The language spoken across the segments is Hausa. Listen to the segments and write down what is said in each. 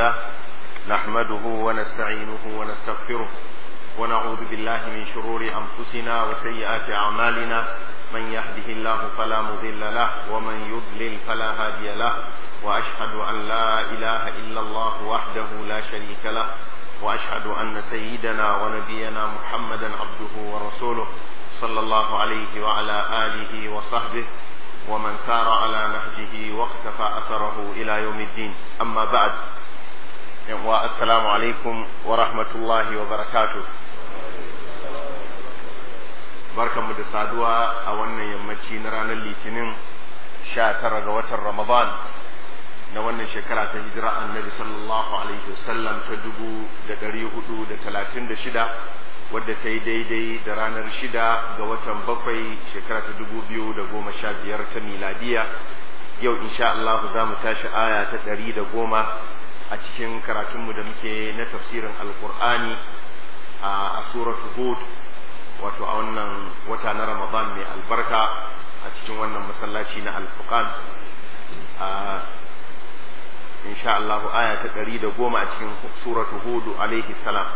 لله نحمده ونستعينه ونستغفره ونعوذ بالله من شرور أنفسنا وسيئات أعمالنا من يهده الله فلا مضل له ومن يضلل فلا هادي له وأشهد أن لا إله إلا الله وحده لا شريك له وأشهد أن سيدنا ونبينا محمدا عبده ورسوله صلى الله عليه وعلى آله وصحبه ومن سار على نهجه واقتفى أثره إلى يوم الدين أما بعد والسلام عليكم ورحمة الله وبركاته barkanmu da saduwa a wannan yammaci na ranar litinin sha tara ga watan ramadan na wannan shekara ta hijira annabi sallallahu alaihi wasallam ta dubu da ɗari hudu da talatin da shida wadda ta yi daidai da ranar shida ga watan bakwai shekara ta dubu biyu da goma sha biyar ta miladiya yau insha Allah za mu tashi aya ta ɗari da goma a cikin karatunmu da muke na tafsirin alkur'ani a suratu hud wato a wannan wata na ramadan mai albarka a cikin wannan masallaci na alfuqan a insha Allah aya ta ɗari da goma a cikin suratu hudu alaihi salam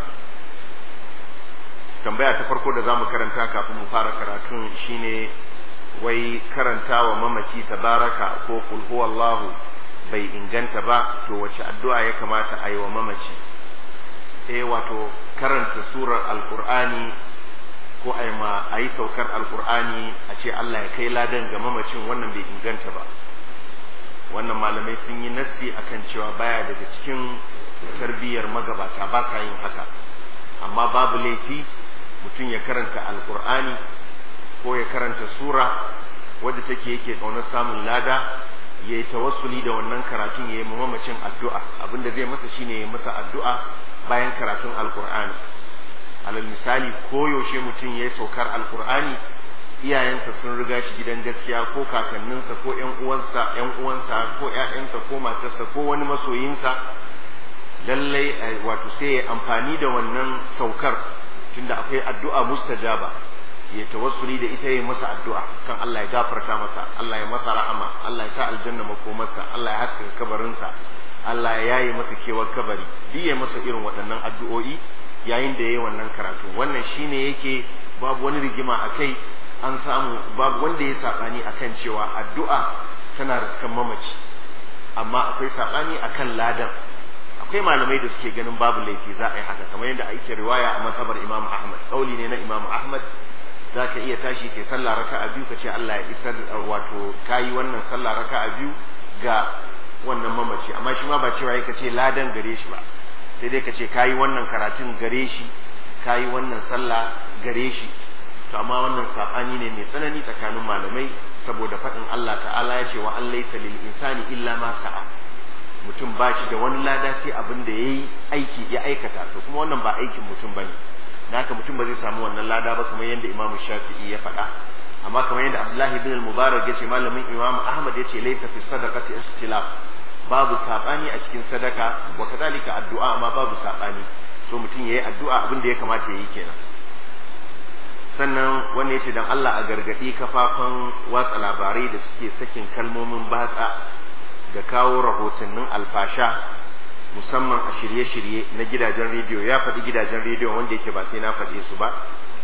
tambaya ta farko da zamu karanta kafin mu fara karatun shine wai karantawa mamaci tabaraka ko kul huwallahu bai inganta ba to wace addu'a ya kamata a yi wa mamaci eh wato karanta surar alqur'ani ko a ma a yi saukar alqur'ani a ce Allah ya kai ladan ga mamacin wannan bai inganta ba wannan malamai sun yi nassi akan cewa baya daga cikin tarbiyyar magabata ba sa yin haka amma babu laifi mutum ya karanta alkur'ani ko ya karanta sura wadda take yake kaunar samun lada ya yi tawassuli da wannan karatun ya yi mamacin addu'a abinda zai masa shine ya masa addu'a bayan karatun alkur'ani alal misali koyaushe mutum ya yi saukar alkur'ani iyayensa sun riga shi gidan gaskiya ko kakanninsa ko ƴan uwansa ƴan uwansa ko ƴaƴansa ko matarsa ko wani masoyinsa lallai wato sai ya amfani da wannan saukar tunda akwai addu'a mustajaba ya tawassuli da ita ya masa addu'a kan Allah ya gafarta masa Allah ya masa rahama Allah ya sa aljanna makomarsa Allah ya haskaka kabarinsa Allah ya yaye masa kewar kabari duk ya masa irin waɗannan addu'o'i yayin da yayi wannan karatu wannan shine yake babu wani rigima akai an samu babu wanda ya saɓani akan cewa addu'a tana riskan mamaci amma akwai saɓani akan ladan akwai malamai da suke ganin babu laifi za a yi haka kamar yadda ake riwaya a mazhabar imam ahmad kauli ne na imam ahmad za ka iya tashi ke sallah raka a biyu ka ce allah ya isar wato kayi wannan sallah raka a biyu ga wannan mamaci amma shi ma ba cewa ka ce ladan gare shi ba sai dai ka ce kayi wannan karatun gare shi kayi wannan sallah gare shi to amma wannan sabani ne mai tsanani tsakanin malamai saboda faɗin Allah ta'ala ya ce wa an laysa lil insani illa ma sa'a mutum ba shi da wani lada sai abin da yayi aiki ya aikata to kuma wannan ba aikin mutum bane da haka mutum ba zai samu wannan lada ba kamar yadda Imam Shafi'i ya faɗa amma kamar yadda Abdullah ibn al-Mubarak ya ce malamin Imam Ahmad ya ce laysa fi sadaqati istilaf babu sabani a cikin sadaka wa kadalika addu'a amma babu sabani so mutum yayi addu'a abin da ya kamata yayi kenan sannan wanda ya ce don Allah a gargaɗi kafafen watsa labarai da suke sakin kalmomin batsa da kawo rahotannin alfasha musamman a shirye-shirye na gidajen rediyo ya faɗi gidajen rediyo wanda yake ba sai na faɗe su ba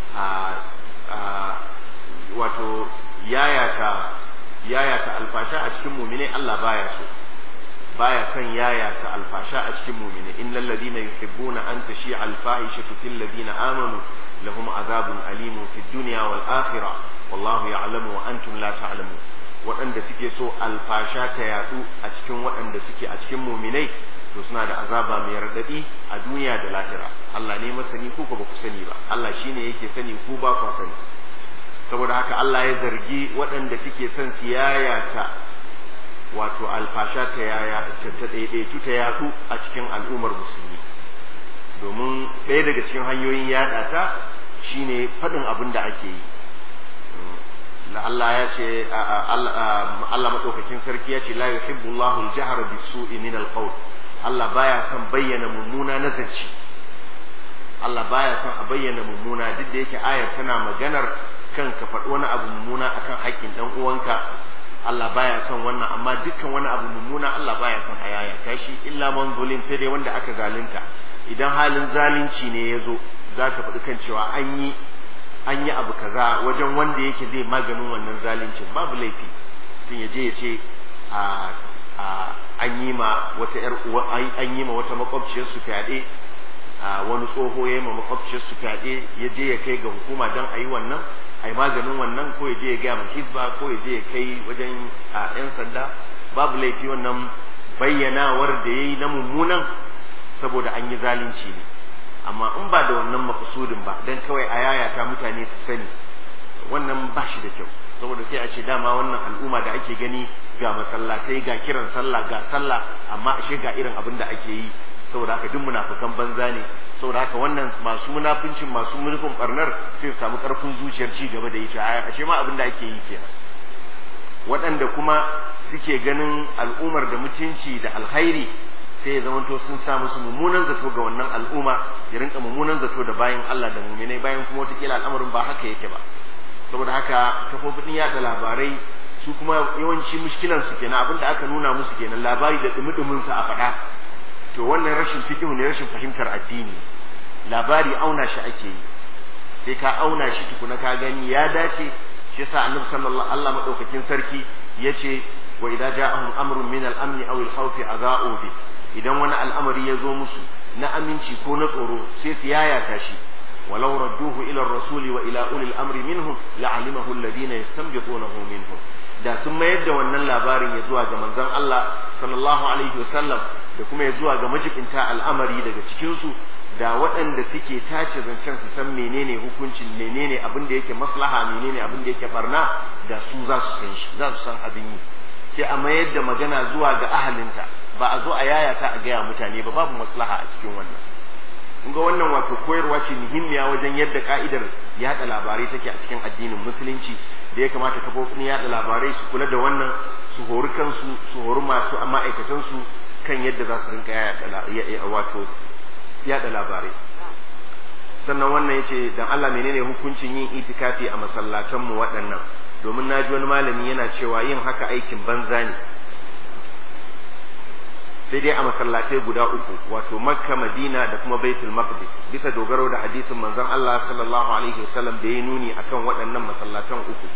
wato yayata yayata alfasha a cikin mumine Allah baya so baya kan yayata alfasha a cikin mumine innal ladina yuhibbuna an tashi alfahishatu fil ladina amanu لهم عذاب أليم في الدنيا والآخرة والله يعلم وأنتم لا تعلمون waɗanda suke so alfasha ta yaɗu a cikin waɗanda suke a cikin muminai to suna da azaba mai raɗaɗi a duniya da lahira Allah ne masani ku ba ku sani ba Allah shine yake sani ku ba ku sani saboda haka Allah ya zargi waɗanda suke son su yayata wato alfasha ta yaya ta ɗaiɗaitu ta yaɗu a cikin al'ummar musulmi domin ɗaya daga cikin hanyoyin yaɗa ta shine faɗin abin da ake yi Allah ya ce Allah maɗaukakin sarki ya ce la yuhibbu Allahu al-jahra bis-su'i min al-qawl Allah baya son bayyana mummuna na zance Allah baya son a bayyana mummuna duk da yake ayar tana maganar kan ka faɗi wani abu mummuna akan haƙƙin ɗan uwanka Allah baya son wannan amma dukkan wani abu mummuna Allah baya son a yaya tashi illa man zulim sai dai wanda aka zalunta idan halin zalunci ne ya zo za ka faɗi kan cewa an yi an yi abu kaza wajen wanda yake zai maganin wannan zaluncin babu laifi tun ya je ya ce a an yi ma wata yar an yi ma wata makwabciyar su fyaɗe wani tsoho ya yi ma makwabciyar su fyaɗe ya je ya kai ga hukuma don a yi wannan a yi maganin wannan ko ya je ya gaya ma hizba ko ya je ya kai wajen yan sanda babu laifi wannan bayyanawar da ya yi na mummunan saboda an yi zalunci ne amma in ba da wannan makasudin ba don kawai a yayata mutane su sani wannan ba shi da kyau saboda sai a ce dama wannan al'umma da ake gani ga masallatai ga kiran sallah ga sallah amma ashe ga irin abin da ake yi saboda haka duk munafukan banza ne saboda haka wannan masu munafincin masu mulkin barnar sai su samu karfin zuciyar ci gaba da ita ashe ma abin da ake yi kenan waɗanda kuma suke ganin al'ummar da mutunci da alkhairi sai ya zamanto sun sa musu mummunan zato ga wannan al'umma ya rinka mummunan zato da bayan Allah da muminai bayan kuma wataƙila al'amarin ba haka yake ba saboda haka kafofin yaɗa labarai su kuma yawanci mushkilan su kenan abin da aka nuna musu kenan labari da dumi sa a faɗa to wannan rashin fiqhu ne rashin fahimtar addini labari auna shi ake yi sai ka auna shi tukuna ka gani ya dace shi yasa annabi sallallahu Allah madaukakin sarki yace wa idza ja'ahum amrun min al-amn aw al-khawf adha'u bi idan wani al'amari ya zo musu na aminci ko na tsoro sai su yayata shi ولو ردوه إلى الرسول وإلى أولي الأمر منهم لعلمه الذين يستنبطونه منهم da sun mayar da wannan labarin ya zuwa ga manzon Allah sallallahu alaihi wasallam da kuma ya zuwa ga majibinta al'amari daga cikinsu da waɗanda suke tace zancen su san menene hukuncin menene abin da yake maslaha menene abin da yake barna da su za su san shi za su san abin yi sai a mayar da magana zuwa ga ahalinta ba a zo a yayata a gaya mutane ba babu maslaha a cikin wannan ga wannan wato koyarwa ce muhimmiya wajen yadda ka'idar yada labarai take a cikin addinin musulunci da ya kamata kafofin yada labarai su kula da wannan su hori kansu su hori masu ma'aikatan su kan yadda za su rinka yada wato yada labarai sannan wannan yace dan Allah menene hukuncin yin itikafi a masallatan mu waɗannan domin naji wani malami yana cewa yin haka aikin banza ne sai dai a masallatai guda uku wato makka madina da kuma baitul maqdis bisa dogaro da hadisin manzon Allah sallallahu alaihi wasallam da ya nuni akan waɗannan masallatan uku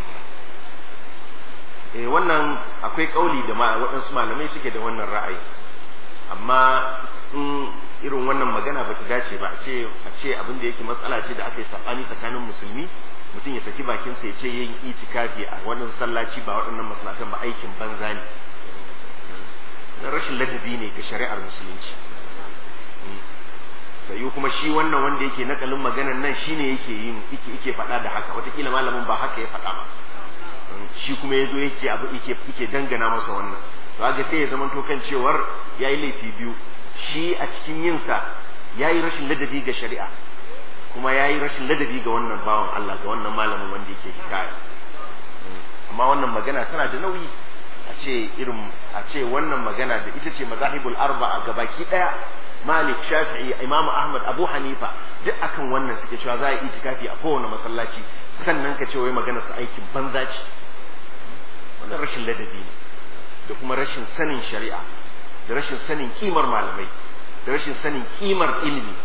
eh wannan akwai kauli da ma waɗansu malamai suke da wannan ra'ayi amma in irin wannan magana ba ta dace ba a ce a ce abin da yake matsala ce da aka yi sabani tsakanin musulmi mutum ya saki bakinsa ya ce yin itikafi a wannan sallaci ba waɗannan masallatan ba aikin banza ne na rashin ladabi ne ga shari'ar musulunci sai kuma shi wannan wanda yake nakalin maganan nan shine yake yin yake yake faɗa da haka watakila malamin ba haka ya faɗa ba shi kuma yazo yake abu yake yake dangana masa wannan to ga sai ya zama to kan cewar yayi laifi biyu shi a cikin yin sa yayi rashin ladabi ga shari'a kuma yayi rashin ladabi ga wannan bawan Allah ga wannan malamin wanda yake hikaya amma wannan magana tana da nauyi a ce irin a ce wannan magana da ita ce mazahibul arba'a gabaki daya Malik Shafi'i Imam Ahmad Abu Hanifa duk akan wannan suke cewa za a yi itikafi a kowane masallaci sannan ka ce wai magana su aikin banza ce wannan rashin ladabi ne da kuma rashin sanin shari'a da rashin sanin kimar malamai da rashin sanin kimar ilimi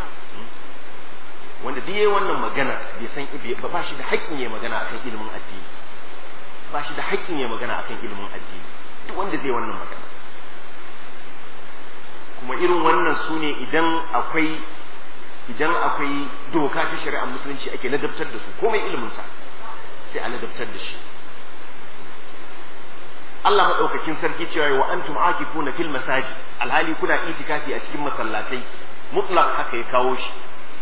wanda duk yayi wannan magana bai san ba shi da haƙƙin yayi magana akan ilimin addini ba shi da haƙƙin ya magana akan ilimin addini duk wanda zai wannan magana kuma irin wannan su ne idan akwai idan akwai doka ta shari'ar musulunci ake ladabtar da su komai iliminsa sai a ladabtar da shi Allah maɗaukakin sarki cewa wa antum akifuna fil masajid alhali kuna itikafi a cikin masallatai mutlaq haka ya kawo shi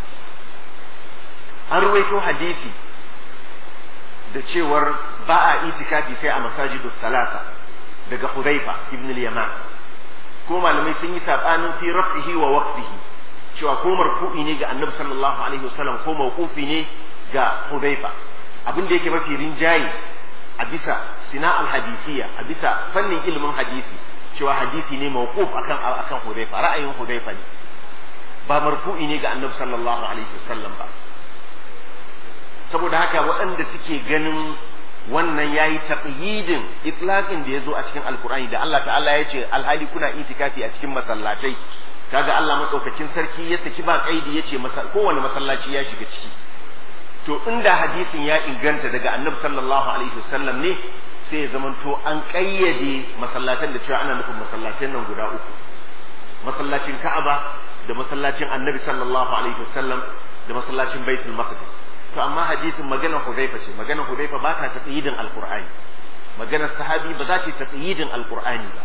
an ruwaito hadisi da cewar ba a itikafi sai a masajidu talata daga Hudhaifa ibn al-Yaman ko malamai sun yi sabanin fi rafihi wa waqtihi cewa ko marfu'i ne ga Annabi sallallahu alaihi wasallam ko mawqufi ne ga Hudhaifa abin da yake mafi rinjaye a bisa sina al-hadisiyya a bisa fannin ilimin hadisi cewa hadisi ne mawquf akan akan Hudhaifa ra'ayin Hudhaifa ne ba marfu'i ne ga Annabi sallallahu alaihi wasallam ba saboda haka waɗanda suke ganin wannan yayi taqyidin itlaqin da yazo a cikin alqur'ani da Allah ta'ala ya ce alhali kuna itikafi a cikin masallatai kaga Allah madaukakin sarki ya saki ba kaidi yace kowane masallaci ya shiga ciki to inda hadisin ya inganta daga annabi sallallahu alaihi wasallam ne sai ya zamanto an kayyade masallatan da cewa ana nufin masallatan nan guda uku masallacin Ka'aba da masallacin annabi sallallahu alaihi wasallam da masallacin Baitul Maqdis to amma hadisin maganar Hudayfa ce maganar Hudayfa ba ta taqyidin alqur'ani maganar sahabi ba za ta taqyidin alqur'ani ba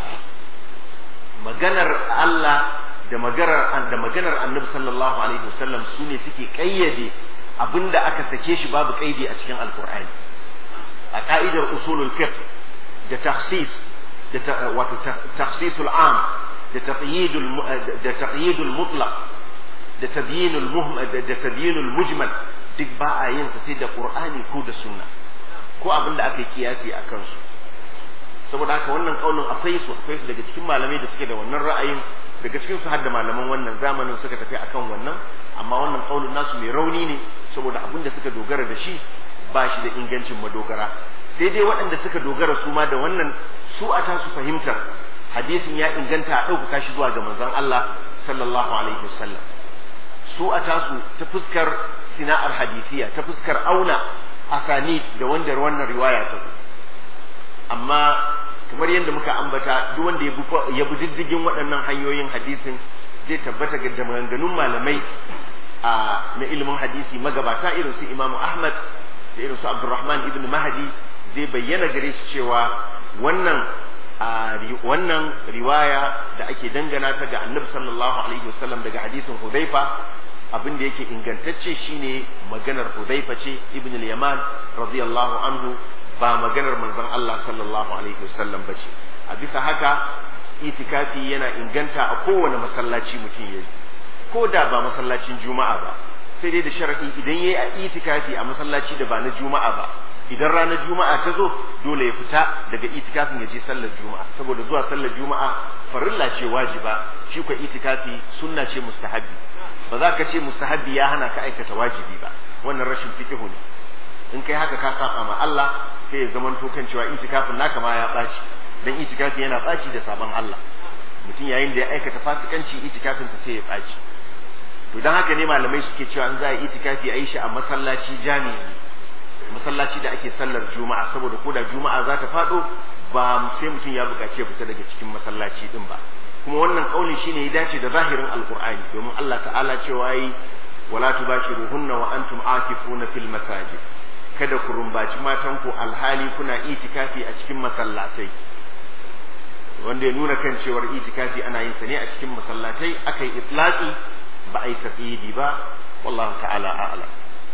maganar Allah da maganar da maganar Annabi sallallahu alaihi wasallam su ne suke kayyade abinda aka sake shi babu kaidi a cikin alqur'ani a ka'idar usulul fiqh da takhsis da wato takhsisul am da taqyidul da taqyidul mutlaq da tabyinul muhmal da tabyinul mujmal duk ba a yin sa sai da qur'ani ko da sunna ko abinda aka yi kiyasi a kansu saboda haka wannan kaulin akwai su akwai su daga cikin malamai da suke da wannan ra'ayin daga cikin su har da malaman wannan zamanin suka tafi akan wannan amma wannan kaulin nasu mai rauni ne saboda abin da suka dogara da shi ba shi da ingancin madogara sai dai waɗanda suka dogara su ma da wannan su a tasu fahimtar hadisin ya inganta a ɗaukaka shi zuwa ga manzon Allah sallallahu alaihi wasallam su a tasu ta fuskar sina'ar hadisiya ta fuskar auna asani da wanda wannan riwaya ta zo amma kamar yadda muka ambata duk wanda ya bi diddigin waɗannan hanyoyin hadisin zai tabbata ga maganganun malamai a na ilimin hadisi magabata irin su Imam Ahmad da irin su Abdurrahman ibn Mahdi zai bayyana gare shi cewa wannan wannan riwaya da ake dangana ta ga Annabi sallallahu alaihi wasallam daga hadisin Hudhaifa abin da yake ingantacce shine maganar Hudhaifa ce ibn al-Yaman radiyallahu anhu ba maganar manzon Allah sallallahu alaihi wasallam ba ce a bisa haka itikafi yana inganta a kowane masallaci mutum yayi ko da ba masallacin juma'a ba sai dai da sharadi idan yayi a itikafi a masallaci da ba na juma'a ba idan ranar juma'a ta zo dole ya fita daga itikafin ya je sallar juma'a saboda zuwa sallar juma'a farilla ce wajiba shi ko itikafi sunna ce mustahabi ba za ka ce mustahabi ya hana ka aikata wajibi ba wannan rashin fiqhu ne in kai haka ka saba ma Allah sai ya zama to kan cewa itikafin naka ma ya ɓaci dan itikafi yana ɓaci da sabon Allah mutum yayin da ya aikata fasikanci itikafin ta sai ya ɓaci to dan haka ne malamai suke cewa in za a yi itikafi a yi shi a masallaci jami'i masallaci da ake sallar juma'a saboda ko da juma'a za ta faɗo ba sai mutum ya buƙaci ya fita daga cikin masallaci din ba kuma wannan kauli shine ya dace da zahirin alqur'ani domin Allah ta'ala cewa yi wala tubashiruhunna wa antum akifuna fil masajid kada ku rumbaci matanku alhali kuna itikafi a cikin masallatai wanda ya nuna kan cewar itikafi ana yin sa ne a cikin masallatai aka yi itlaqi ba a yi tafidi ba wallahu ta'ala a'lam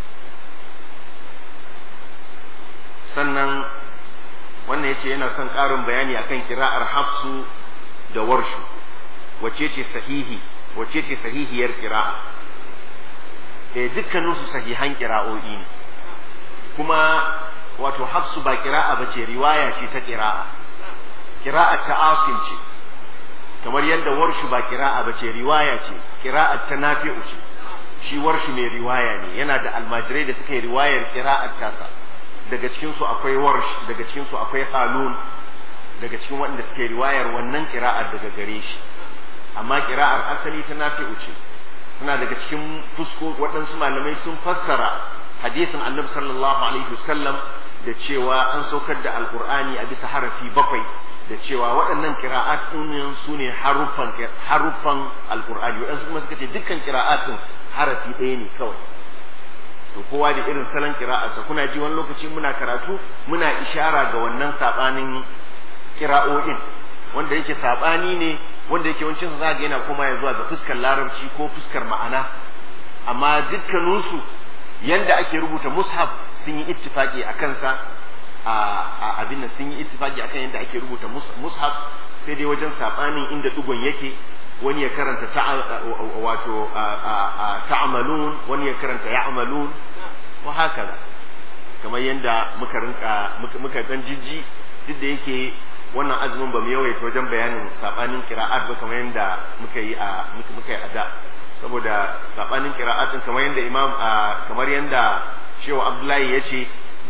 sannan wannan yace yana son ƙarin bayani akan kira'ar hafsu da warshu wace ce sahihi wace ce sahihiyar kira'a eh dukkaninsu sahihan kira'o'i ne kuma wato hafsu ba kira'a ba ce riwaya ce ta kira'a kira'a ta asim ce kamar yadda warshu ba kira'a ba ce riwaya ce kira'a ta nafi'u ce shi warshu mai riwaya ne yana da almajirai da suka yi riwayar kira'ar tasa daga cikin su akwai warsh daga cikin su akwai qalun daga cikin waɗanda suke riwayar wannan kira'ar daga gare shi amma kira'ar asali ta nafi'u ce suna daga cikin fusko waɗansu malamai sun fassara hadisin annabi sallallahu alaihi wasallam da cewa an saukar da alqur'ani a bisa harafi bakwai da cewa waɗannan qira'at ɗin su ne haruffan haruffan alqur'ani waɗansu kuma suka ce dukkan qira'at ɗin harafi ɗaya ne kawai to kowa da irin salon qira'arsa kuna ji wani lokaci muna karatu muna ishara ga wannan sabanin qira'o'in wanda yake sabani ne wanda yake wancin za ga yana koma ya zuwa ga fuskar larabci ko fuskar ma'ana amma dukkaninsu yanda ake rubuta mushaf sun yi ittifaki a kansa a abin nan sun yi ittifaki akan yanda ake rubuta mushaf sai dai wajen sabanin inda dugon yake wani ya karanta wato ta'amalun wani ya karanta ya'malun wa haka kamar yanda muka rinka muka dan jijji duk da yake wannan azumin ba mu yawaita wajen bayanin sabanin qira'at ba kamar yanda muka yi a muka yi a da saboda sabanin qira'atin kamar yanda imam kamar yanda shehu abdullahi ya ce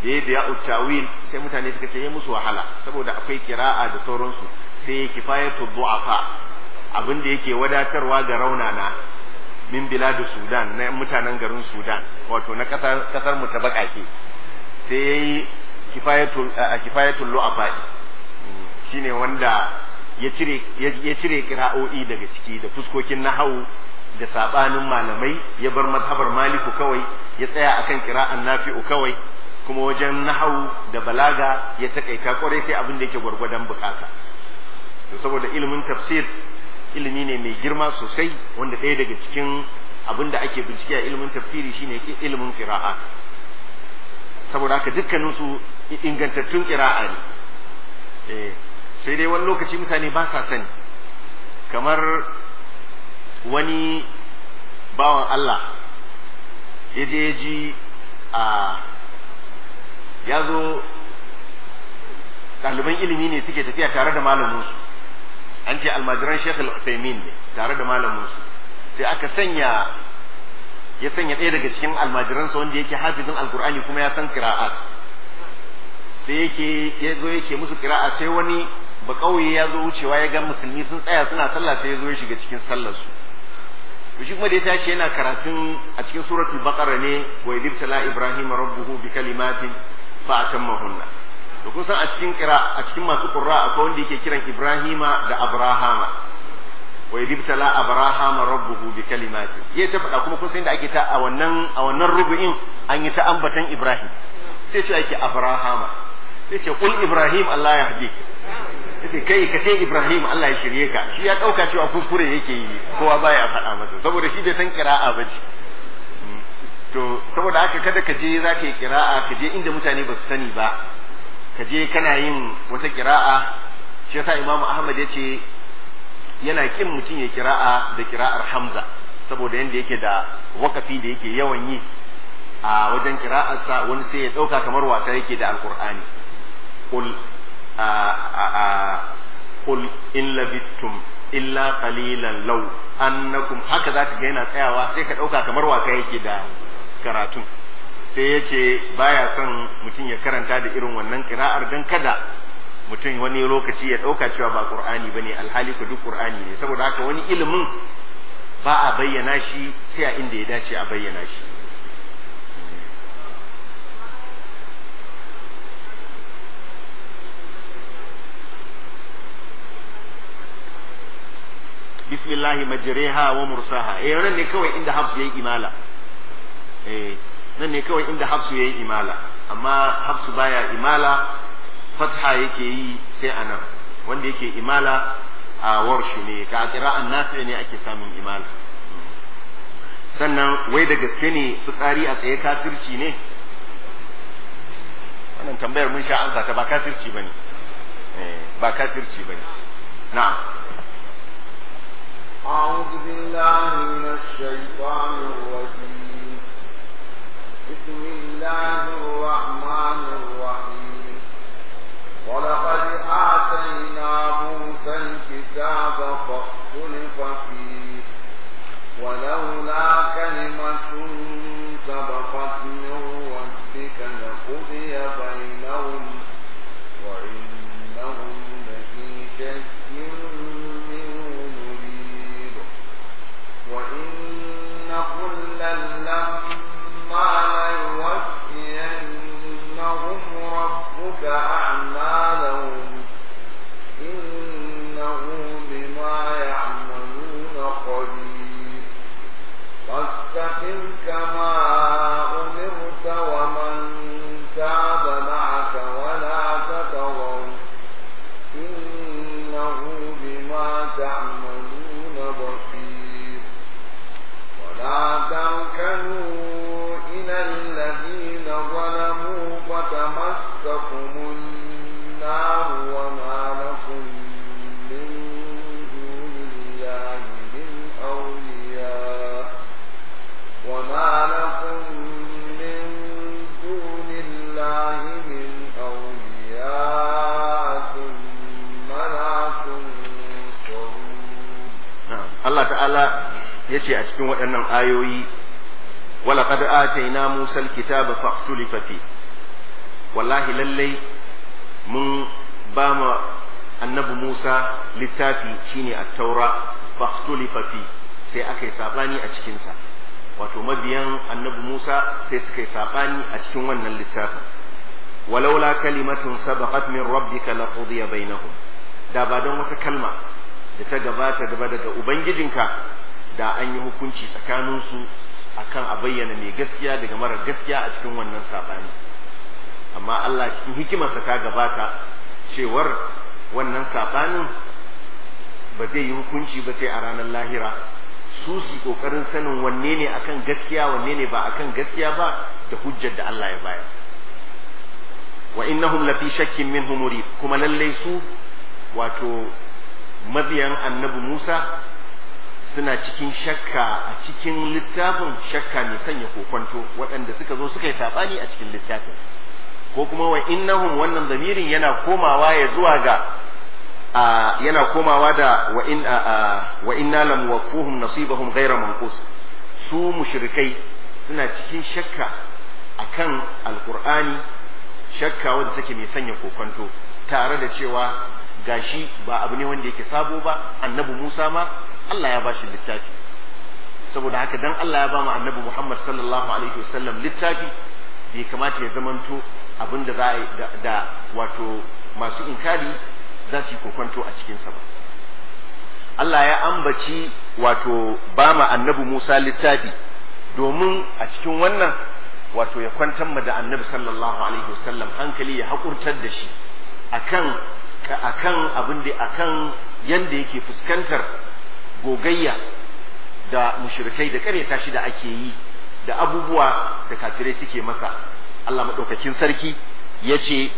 da ya da ya tawil sai mutane suka ce ya musu wahala saboda akwai kira'a da sauransu sai ya kifayatu du'afa abin da yake wadatarwa ga raunana min biladu sudan na mutanen garin sudan wato na kasar kasar mu ta bakake sai yayi kifayatul kifayatul lu'afa shine wanda ya cire ya cire kira'o'i daga ciki da fuskokin nahawu da sabanin malamai ya bar mazhabar maliku kawai ya tsaya akan kira'an nafi'u kawai kuma wajen nahawu da balaga ya takaita kwarai sai abin da yake gwargwadon bukata to saboda ilimin tafsir ilimi ne mai girma sosai wanda ɗaya daga cikin abin da ake bincike a ilimin tafsiri shine ilimin qira'a saboda haka dukkanin su ingantattun qira'a ne eh sai dai wani lokaci mutane ba sa sani kamar wani bawan Allah ya je ji a ya zo ɗaliban ilimi ne suke tafiya tare da malaminsu an ce almajiran Sheikh al-Uthaymeen ne tare da malaminsu sai aka sanya ya sanya ɗaya daga cikin almajiransa wanda yake hafizin alkur'ani kuma ya san qira'at sai yake ya zo yake musu qira'a sai wani ba kauye ya zo wucewa ya ga musulmi sun tsaya suna sallah sai ya zo ya shiga cikin sallar su to shi kuma da ya tashi yana karatun a cikin suratul baqara ne wa idibtala ibrahim rabbuhu bi kalimatin fa atammahunna to kun san a cikin kira a cikin masu qurra akwai wanda yake kiran ibrahima da abrahama wa idibtala abrahama rabbuhu bi kalimatin yayi ta faɗa kuma kun san da ake ta a wannan a wannan rubu'in an yi ta ambatan ibrahim sai ce ake abrahama sai ce kul ibrahim Allah ya hadi sai kai ka ce ibrahim Allah ya shirye ka shi ya dauka cewa kuskure yake yi kowa baya faɗa masa saboda shi bai san kira'a ba ce to saboda haka kada ka je za ka yi kira'a ka je inda mutane ba su sani ba ka je kana yin wata kira'a shi yasa imamu ahmad ya ce yana kin mutum ya kira'a da kira'ar hamza saboda yanda yake da wakafi da yake yawan yi a wajen kira'arsa wani sai ya ɗauka kamar wasa yake da alkur'ani qul qul in labittum illa qalilan law annakum haka zaka ga yana tsayawa sai ka ɗauka kamar wasa yake da karatun sai ya ce baya son mutum ya karanta da irin wannan kira'ar don kada mutum wani lokaci ya ɗauka cewa ba ƙur'ani ba ne alhali ku duk ƙur'ani ne saboda haka wani ilimin ba a bayyana shi sai a inda ya dace a bayyana shi bismillahi majriha wa mursaha eh nan ne kawai inda hafsu yayi imala eh nan ne kawai inda hafsu yayi imala amma hafsu baya imala fatha yake yi sai anan wanda yake imala a warshi ne ka qira'an nafi ne ake samun imala sannan wai da gaske ne fitsari a tsaye kafirci ne wannan tambayar mun sha ansa ta ba kafirci bane ba kafirci bane na'am أعوذ بالله من الشيطان الرجيم بسم الله الرحمن الرحيم ولقد آتينا موسى الكتاب فاختلف فيه ولولا كلمة سبقت من ربك لقضي بينهم وإنهم لفي شك وإن كلا لما ليوفينهم ربك أعمالهم إنه بما يعملون خبير فاستقم كما أمرت ومن تاب معك ولا تطغوا إنه بما تعملون بصير ولا تركنوا إلى الذين ظلموا فتمسكم النار وما لكم من دون الله من أولياء وما لكم من دون الله من أولياء ثم لا تنصرون Allah ta'ala ya ce a cikin waɗannan ayoyi wala qad atayna Musa al-kitaba fahtulifa fi wallahi lallai mun ba ma annabi Musa littafi shine at-taura fakhtulifa fi sai aka yi sabani a cikin sa wato mabiyan annabi Musa sai suka yi sabani a cikin wannan littafin walaula kalimatun sabaqat min rabbika laqudiya bainahum da ba don wata kalma da ta gabata gaba daga ubangijinka da an yi hukunci tsakaninsu akan a bayyana mai gaskiya daga mara gaskiya a cikin wannan sabani amma Allah cikin hikimarsa ta gabata cewar wannan sabanin ba zai yi hukunci ba sai a ranar lahira su su kokarin sanin wanne ne akan gaskiya wanne ne ba akan gaskiya ba da hujjar da Allah ya bayar wa innahum lafi shakkin minhu murib kuma lallai su wato mabiyan annabi Musa suna cikin shakka a cikin littafin shakka mai sanya kokonto waɗanda suka zo suka yi saɓani a cikin littafin ko kuma wa innahum wannan zamirin yana komawa ya zuwa ga yana komawa da wa in wa inna lam waquhum nasibahum ghayra manqus su mushrikai suna cikin shakka akan alqur'ani shakka wanda take mai sanya kokonto tare da cewa gashi ba abu ne wanda yake sabo ba annabi Musa ma Allah ya bashi littafi saboda haka dan Allah ya ba mu annabi Muhammad sallallahu alaihi wasallam littafi bai kamata ya zamanto abin da za a da wato masu inkari za su yi kokonto a cikinsa ba Allah ya ambaci wato ba ma annabi Musa littafi domin a cikin wannan wato ya kwantar ma da annabi sallallahu alaihi wasallam hankali ya haƙurtar da shi akan akan abin da akan yanda yake fuskantar gogayya da mushrikai da karyata shi da ake yi da abubuwa da kafirai suke masa Allah maɗaukakin sarki ya ce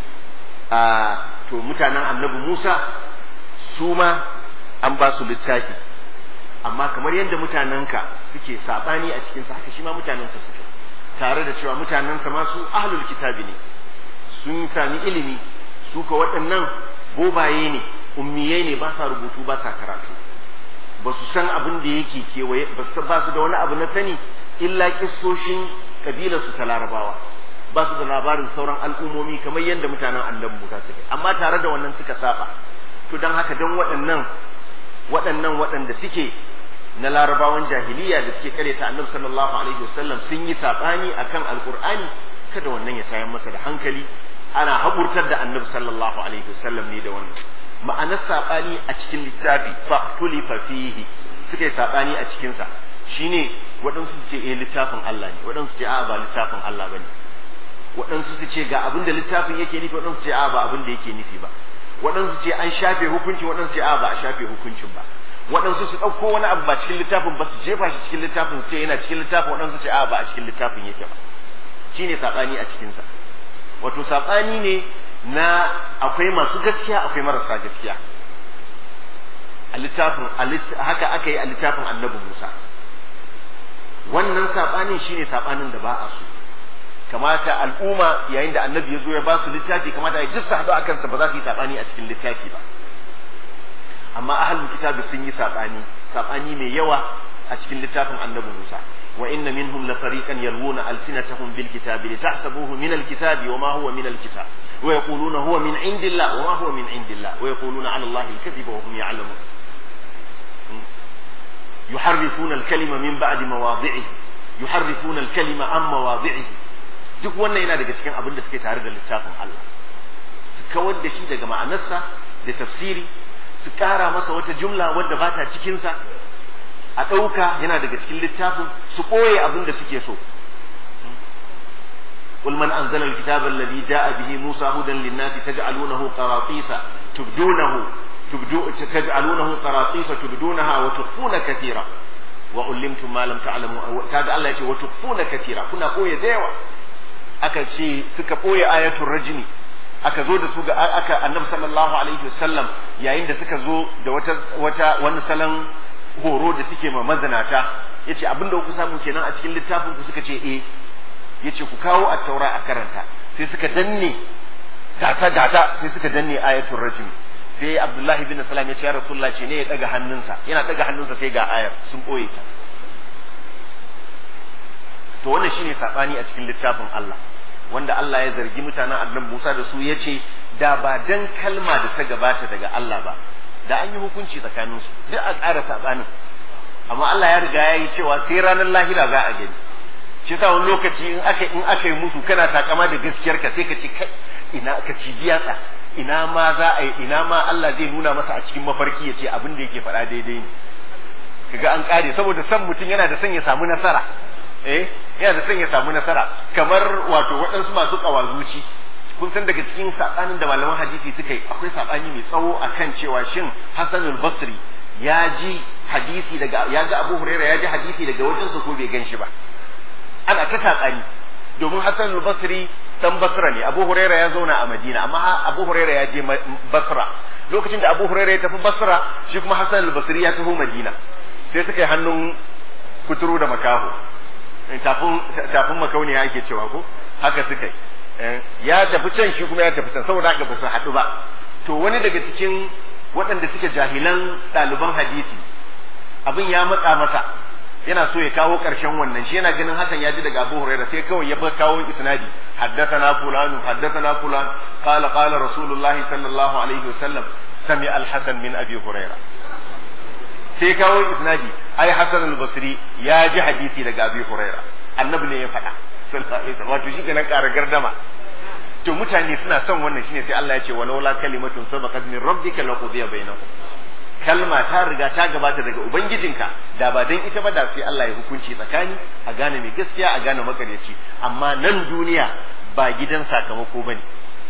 to mutanen annabi Musa su ma an ba su littafi amma kamar yadda mutanenka suke saɓani a cikinsa haka shi ma mutanensa suke tare da cewa mutanensa ma su ahlul kitabi ne sun sami ilimi su ka waɗannan bobaye ne ummiyai ne ba sa rubutu ba sa karatu ba su san abin da yake kewaye ba su da wani abu na sani illa kissoshin kabilarsu ta larabawa ba su da labarin sauran al'ummomi kamar yadda mutanen annabi Musa suke amma tare da wannan suka saba to dan haka dan waɗannan waɗannan waɗanda suke na larabawan jahiliya da suke kare ta annabi sallallahu alaihi wasallam sun yi sabani akan alqur'ani kada wannan ya tayar masa da hankali ana haƙurtar da annabi sallallahu alaihi wasallam ne da wannan ma'anar sabani a cikin littafi fa tulifa fihi suka yi sabani a cikin sa shine waɗansu su ce eh littafin Allah ne waɗansu ce a'a ba littafin Allah bane waɗansu su ce ga abin da littafin yake nufi waɗansu ce a'a ba abin da yake nufi ba waɗansu ce an shafe hukunci waɗansu ce a'a ba a shafe hukuncin ba waɗansu su ɗauko wani abu ba cikin littafin ba su jefa shi cikin littafin su ce yana cikin littafin waɗansu ce a'a ba a cikin littafin yake ba shine saɓani a cikinsa wato saɓani ne na akwai masu gaskiya akwai marasa gaskiya a littafin haka aka yi a littafin annabi Musa wannan saɓanin shine saɓanin da ba a so kamata al'umma yayin da annabi ya zo ya ba su littafi kamata ya duk su haɗu a kansa ba za su yi saɓani a cikin littafi ba amma ahlul kitabi sun yi saɓani saɓani mai yawa a cikin littafin annabi Musa wa inna minhum la fariqan yalwuna alsinatahum bil kitabi litahsabuhu min al kitabi wa ma huwa min al kitab wa yaquluna huwa min indillah wa ma huwa min indillah wa yaquluna ala allahi al kadhiba wa hum ya'lamun yuharrifuna al kalima min ba'di mawadhi'ihi yuharrifuna al kalima an mawadhi'ihi duk wannan yana daga cikin abin da suke tare da littafin Allah su kawar da shi daga ma'anarsa da tafsiri su ƙara masa wata jumla wadda ba ta cikinsa a ɗauka yana daga cikin littafin su ɓoye abin da suke so قل من أنزل الكتاب الذي جاء به موسى هدى للناس تجعلونه قراطيس تبدونه تبدو تجعلونه قراطيس تبدونها وتخفون كثيرا وعلمتم ما لم تعلموا كذا الله يقول وتخفون كثيرا كنا قوي ديوا aka ce suka ɓoye ayatul rajmi aka zo da su ga aka annabi sallallahu alaihi wasallam yayin da suka zo da wata wata wani salon horo da suke ma mazinata yace abinda ku samu kenan a cikin littafin ku suka ce eh yace ku kawo at-taura a karanta sai suka danne gata gata sai suka danne ayatul rajmi sai abdullahi bin salam ya ce ya rasulullah ce ne ya daga hannunsa yana daga hannunsa sai ga ayar sun ɓoye ta to wannan shine sabani a cikin littafin Allah wanda Allah ya zargi mutanen annabi Musa da su yace da ba dan kalma da ta gabata daga Allah ba da an yi hukunci tsakanin su duk a ƙara sabanin amma Allah ya riga ya yi cewa sai ranar lahira za a gani shi sa wani lokaci in aka in aka yi musu kana takama da gaskiyar ka sai ka ce kai ina ka ci jiyatsa ina ma za a yi ina ma Allah zai nuna masa a cikin mafarki ya ce abin da yake faɗa daidai ne kaga an kare saboda san mutum yana da son ya samu nasara eh yana da son ya samu nasara kamar wato waɗansu masu ƙawazuci kun san daga cikin saɓanin da malaman hadisi suka yi akwai saɓani mai tsawo akan cewa shin Hassan al-Basri ya ji hadisi daga ya ga Abu Hurairah ya ji hadisi daga wajensa ko bai gan shi ba ana ta saɓani domin Hassan al-Basri dan Basra ne Abu Hurairah ya zauna a Madina amma Abu Hurairah ya je Basra lokacin da Abu Hurairah ya tafi Basra shi kuma Hassan al-Basri ya tafi Madina sai suka yi hannun kuturu da makaho tafin tafin makauniya ake cewa ko haka suka yi ya tafi can shi kuma ya tafi can saboda haka ba su haɗu ba to wani daga cikin waɗanda suke jahilan ɗaliban hadisi abin ya matsa masa yana so ya kawo ƙarshen wannan shi yana ganin hakan ya ji daga Abu Hurairah sai kawai ya kawo isnadi haddathana fulanu haddathana fulan qala qala rasulullahi sallallahu alaihi wasallam sami al-hasan min abi hurairah sai kawo isnadi ai hasan al-basri ya ji hadisi daga abi hurairah annabi ne ya faɗa sallallahu alaihi wasallam wato shi kenan ƙara gardama to mutane suna son wannan shine sai Allah ya ce walaula kalimatun sabaqat min rabbika laqudiya bainahum kalma ta riga ta gabata daga ubangijinka da ba dan ita ba da sai Allah ya hukunci tsakani a gane mai gaskiya a gane makaryaci amma nan duniya ba gidan sakamako bane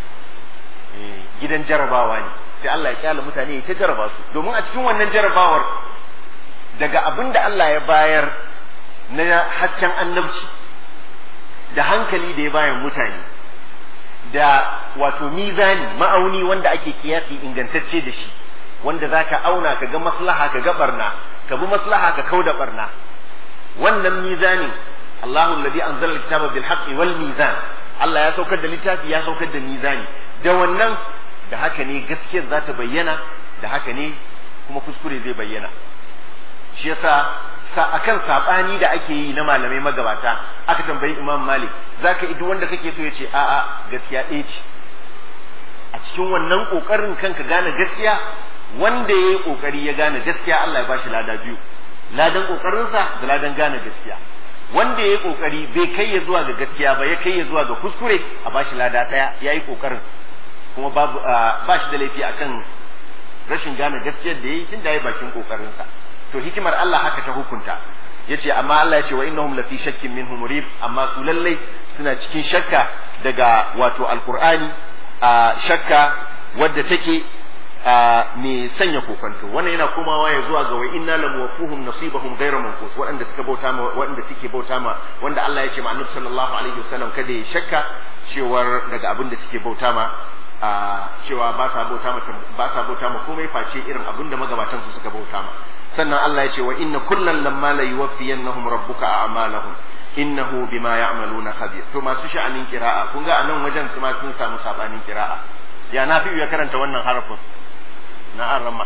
gidan jarabawa ne sai Allah ya kyala mutane ta jaraba su domin a cikin wannan jarabawar daga abin da Allah ya bayar na hasken annabci da hankali da ya bayan mutane da wato mizani ma'auni wanda ake kiyasi ingantacce da shi wanda za ka auna ka ga maslaha ka ga barna ka bi maslaha ka kau da barna wannan mizanin Allahu alladhi anzala alkitaba bil haqqi wal mizan Allah ya saukar da littafi ya saukar da mizani da wannan da haka ne gaskiyar za ta bayyana da haka ne kuma kuskure zai bayyana shi yasa sa akan sabani da ake yi na malamai magabata aka tambayi Imam Malik zaka idu wanda kake so yace a'a gaskiya ɗaya ce a cikin wannan kokarin kanka gane gaskiya wanda yayi kokari ya gane gaskiya Allah ya bashi lada biyu ladan kokarinsa da ladan gane gaskiya wanda yayi kokari bai kai ya zuwa ga gaskiya ba ya kai ya zuwa ga kuskure a bashi lada daya yayi kokarin kuma babu ba shi da laifi akan rashin gane gaskiyar da yayi tunda yayi bakin kokarinsa to hikimar Allah haka ta hukunta yace amma Allah yace wa innahum lafi shakkin minhu murib amma su lallai suna cikin shakka daga wato alqur'ani a shakka wadda take mai sanya kokonto wannan yana komawa ya zuwa ga wa inna lam wafuhum nasibahum ghayra manqus waɗanda suka bauta ma waɗanda suke bauta ma wanda Allah ya ce ma Annabi sallallahu alaihi wasallam kada ya shakka cewar daga abin da suke bauta ma a cewa ba sa bauta ma ba sa bauta ma komai face irin abin da magabatan su suka bauta ma sannan Allah ya ce wa inna kullan lamma la yuwaffiyannahum rabbuka a'malahum innahu bima ya'maluna khabir to masu sha'anin kira'a kun ga anan wajen su ma sun samu sabanin kira'a ya na fi ya karanta wannan harafin na arama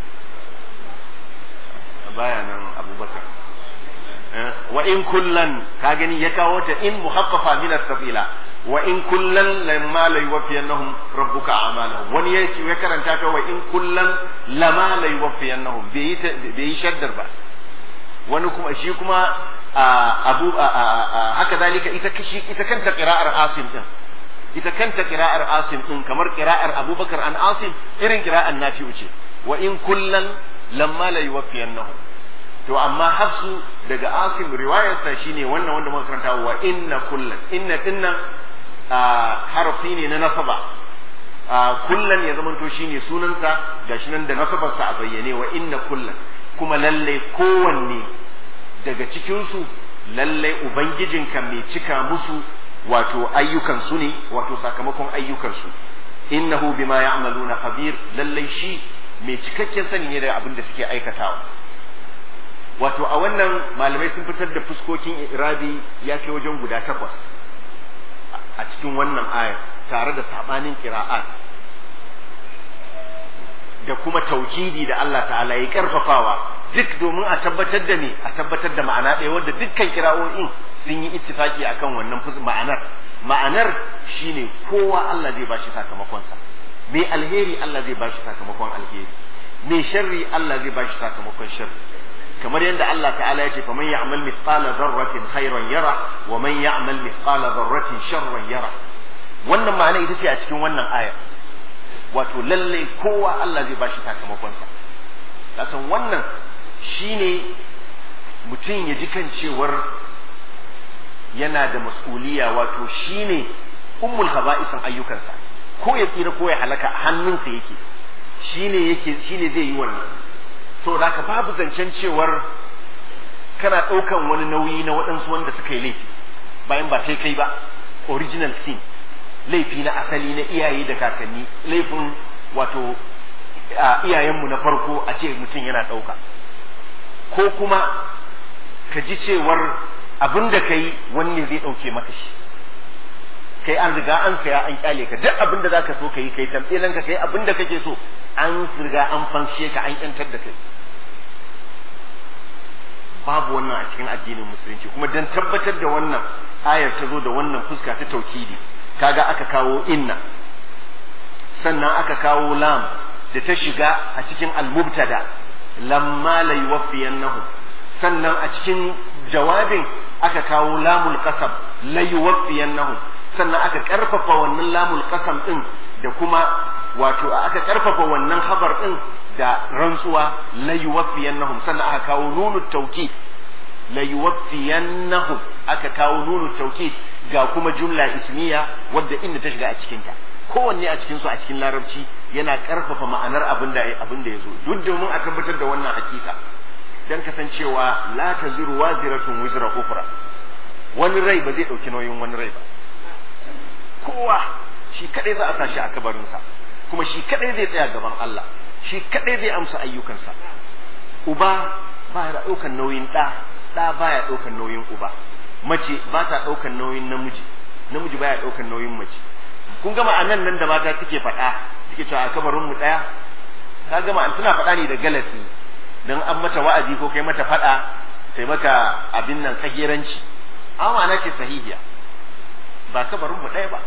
baya nan abubakar wa in kullan ka gani ya kawo ta in muhaffafa min as-safila wa in kullan lamma la yuwaffiyannahum rabbuka a'malahum wani ya ya karanta ta wa in kullan lama la yuwaffiyannahum bai bai shaddar ba wani kuma shi kuma abu haka dalika ita kishi ita kanta qira'ar asim din ita kanta qira'ar asim din kamar qira'ar abubakar an asim irin qira'ar nafi'u ce wa in kullan lamma la yuwaffiyannahum to amma hafsu daga asim riwayarsa shine wannan wanda muka karanta wa inna kullan inna dinnan harafi ne na nasaba kullan ya zamanto shine sunansa gashi nan da nasabarsa a bayyane wa inna kullan kuma lalle kowanne daga cikinsu lalle ubangijinka mai cika musu wato ayyukansu ne wato sakamakon ayyukansu innahu bima ya'maluna khabir lalle shi mai cikakken sani ne da abin da suke aikatawa wato a wannan malamai sun fitar da fuskokin irabi ya kai wajen guda takwas a cikin wannan aya tare da sabanin kira'at da kuma taukidi da Allah ta'ala ya karfafawa duk domin a tabbatar da ne a tabbatar da ma'ana ɗaya wanda dukkan kira'o'in sun yi ittifaki akan wannan ma'anar ma'anar shine kowa Allah zai bashi sakamakonsa mai alheri Allah zai bashi sakamakon alheri mai sharri Allah zai bashi sakamakon sharri kamar yadda Allah ta'ala ya ce fa man ya'mal mithqala dharratin khairan yara wa man ya'mal mithqala dharratin sharran yara wannan ma'ana ita ce a cikin wannan aya wato lalle kowa Allah zai bashi sakamakon sa kasan wannan shine mutum ya ji kan cewar yana da mas'uliya wato shine ummul haba'isan ayyukansa ko ya tsira ko ya halaka a hannunsa yake shine yake shine zai yi wannan saboda haka babu zancen cewar kana ɗaukan wani nauyi na waɗansu wanda suka yi laifi bayan ba kai kai ba original sin laifi na asali na iyaye da kakanni laifin wato iyayenmu na farko a ce mutum yana ɗauka ko kuma ka ji cewar abin da ka yi wani zai ɗauke maka shi kai an riga an saya an kyale ka duk abin da zaka so ka yi kai tamtsilan ka kai abin da kake so an riga an fanshe ka an yantar da kai babu wannan a cikin addinin musulunci kuma dan tabbatar da wannan ayar ta zo da wannan fuska ta taukidi kaga aka kawo inna sannan aka kawo lam da ta shiga a cikin al-mubtada lamma la yuwaffiyannahum sannan a cikin jawabin aka kawo lamul qasam la yuwaffiyannahum sannan aka karfafa wannan lamul qasam din da kuma wato aka karfafa wannan habar din da rantsuwa la yuwaffiyannahum sannan aka kawo nunu tawkid la yuwaffiyannahum aka kawo nunu tawkid ga kuma jumla ismiya wadda inda ta shiga a cikin ta kowanne a cikin su a cikin larabci yana karfafa ma'anar abin da abin da yazo duk domin a tabbatar da wannan hakika dan kasancewa la taziru waziratun wizra ukhra wani rai ba zai dauki nauyin wani rai ba kowa shi kadai za a tashi a kabarinsa kuma shi kadai zai tsaya gaban Allah shi kadai zai amsa ayyukansa uba ba ya daukan nauyin da da baya daukan nauyin uba mace ba ta daukan nauyin namiji namiji baya daukan nauyin mace kun gama anan nan da mata suke faɗa suke cewa a kabarin mu daya ka gama an tana faɗa ne da galati dan an mata wa'azi ko kai mata faɗa sai maka abin nan tsageranci amma na ce sahihiya ba kabarin mu ɗaya ba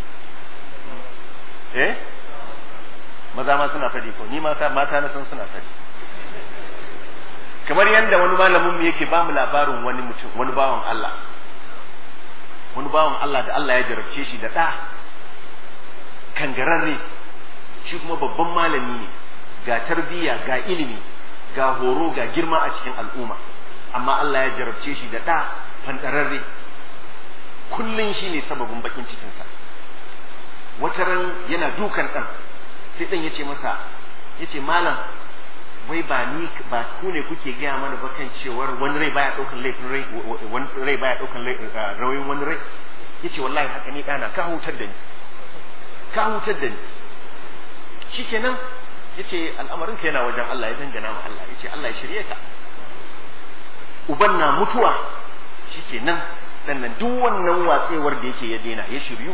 eh maza ma suna faɗi ko ni mata mata na san suna faɗi kamar yadda wani malamin mu yake ba mu labarin wani mutum wani bawan Allah wani bawan Allah da Allah ya jarabce shi da ɗa kangararre shi kuma babban malami ne ga tarbiyya ga ilimi ga horo ga girma a cikin al'umma amma Allah ya jarabce shi da ɗa fantararre kullum shi ne sababin bakin cikinsa wata ran yana dukan ɗan sai ɗan ya ce masa ya ce malam wai ba ni ba ku ne kuke gaya mana ba kan cewar wani rai baya ɗaukan laifin rai wani rai baya ɗaukan rawayin wani rai ya ce wallahi haka ni ɗana ka hutar da ni ka hutar da ni shikenan ya ce al'amarin ka yana wajen Allah ya dangana ma Allah ya ce Allah ya shirye ka uban na mutuwa shikenan sannan duk wannan watsewar da yake ya daina ya shiryu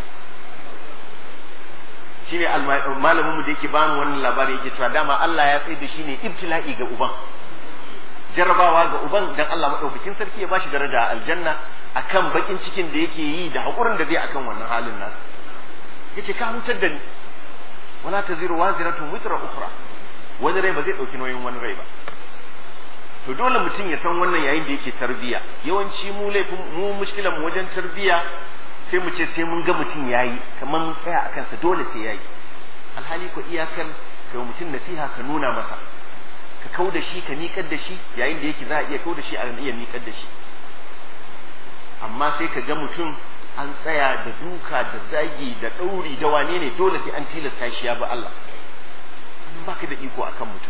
shine malamin mu da yake bani wannan labari yake cewa dama Allah ya tsaye da shi ne ibtila'i ga uban jarrabawa ga uban dan Allah madaukakin sarki ya bashi daraja a aljanna akan bakin cikin da yake yi da hakurin da zai akan wannan halin nasa yace ka hutar da ni wala taziru waziratun witra ukhra wani rai ba zai dauki nauyin wani rai ba to dole mutum ya san wannan yayin da yake tarbiya yawanci mu laifin mu mushkilan mu wajen tarbiya sai mu ce sai mun ga mutum yayi kamar mun tsaya a kansa dole sai yayi alhali ko iyakan kai mutum nasiha ka nuna masa ka kau da shi ka miƙar da shi yayin da yake za a iya kau da shi a iya miƙar da shi amma sai ka ga mutum an tsaya da duka da zagi da ɗauri da wane ne dole sai an tilasta shi ya bi Allah baka da iko akan mutum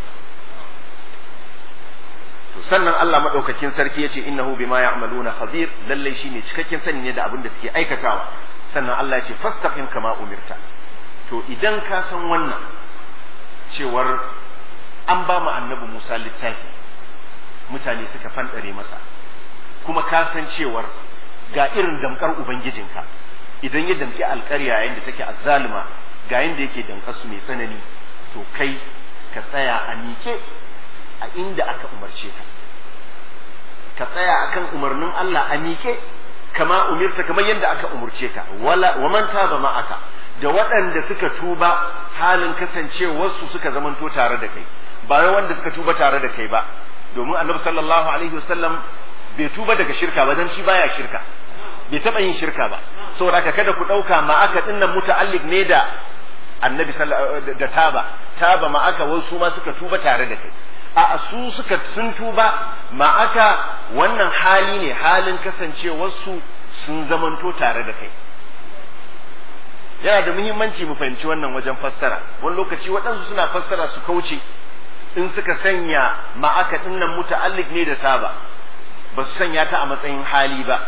to sannan Allah madaukakin sarki yace innahu bima ya'maluna khabir lalle shine cikakken sani ne da abin da suke aikatawa sannan Allah yace fastaqim kama umirta to idan ka san wannan cewar an ba mu annabi Musa littafi mutane suka fandare masa kuma ka san cewar ga irin damkar ubangijinka idan ya damki alƙarya yayin da take azzalima ga yanda yake damkar su mai tsanani to kai ka tsaya a miƙe a inda aka umarce ka ka tsaya akan umarnin Allah a miƙe kama umirta kamar yadda aka umurce ka wala wa man taba ma'aka da waɗanda suka tuba halin kasancewarsu suka zamanto tare da kai ba wai wanda suka tuba tare da kai ba domin annabi sallallahu alaihi wasallam bai tuba daga shirka ba dan shi baya shirka bai taba yin shirka ba saboda haka kada ku dauka ma'aka dinnan muta'alliq ne da annabi da taba taba ma'aka wasu ma suka tuba tare da kai a su suka sun tuba ma'aka wannan hali ne halin kasancewarsu sun zamanto tare da kai yana da muhimmanci mu fahimci wannan wajen fassara wani lokaci waɗansu suna fassara su kauce in suka sanya ma'aka dinnan muta'alliq ne da taba ba su sanya ta a matsayin hali ba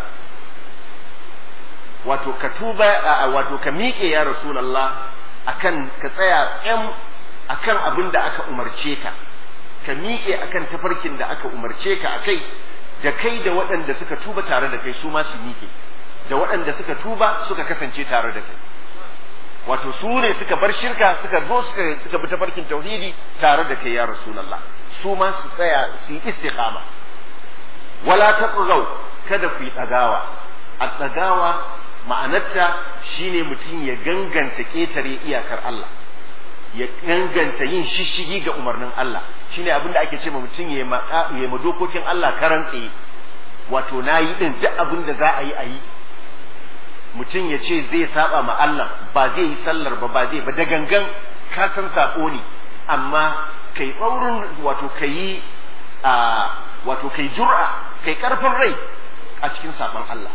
wato ka tuba wato ka miƙe ya rasulullah akan ka tsaya tsam akan abin da aka umarce ka ka miƙe akan tafarkin da aka umarce ka akai da kai da waɗanda suka tuba tare da kai su ma su miƙe da waɗanda suka tuba suka kasance tare da kai wato su ne suka bar shirka suka zo suka suka bi tafarkin tauhidi tare da kai ya rasulullah su ma su tsaya su yi istiqama wala taqzaw kada ku yi tsagawa a tsagawa ma'anarta shine mutum ya ganganta ƙetare iyakar Allah ya ganganta yin shishigi ga umarnin Allah shine abin da ake ce ma mutum ya yi ma dokokin Allah karan tsaye wato na yi din duk abin da za a yi a yi mutum ya ce zai saba ma Allah ba zai yi sallar ba ba zai ba da gangan ka san sako ne amma kai tsaurin wato kai a wato kai jur'a kai karfin rai a cikin saban Allah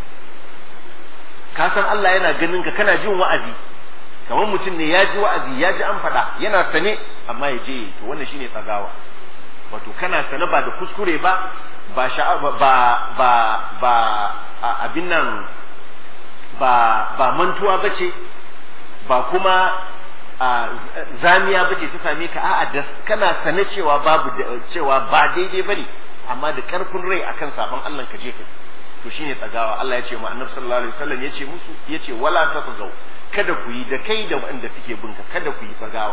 ka san Allah yana ganin ka kana jin wa'azi kamar mutum ne ya ji wa'azi ya ji an faɗa yana sane amma ya je to wannan shine tsagawa wato kana sane ba da kuskure ba ba ba ba ba abin nan ba ba mantuwa bace ba kuma zamiya bace ta same ka a'a da kana sane cewa babu cewa ba daidai bane amma da karfin rai akan sabon Allah ka je ka to shine tsagawa Allah ya ce ma annabi sallallahu alaihi wasallam ya ce musu ya ce wala taqzaw kada ku yi da kai da waɗanda suke binka kada ku yi tsagawa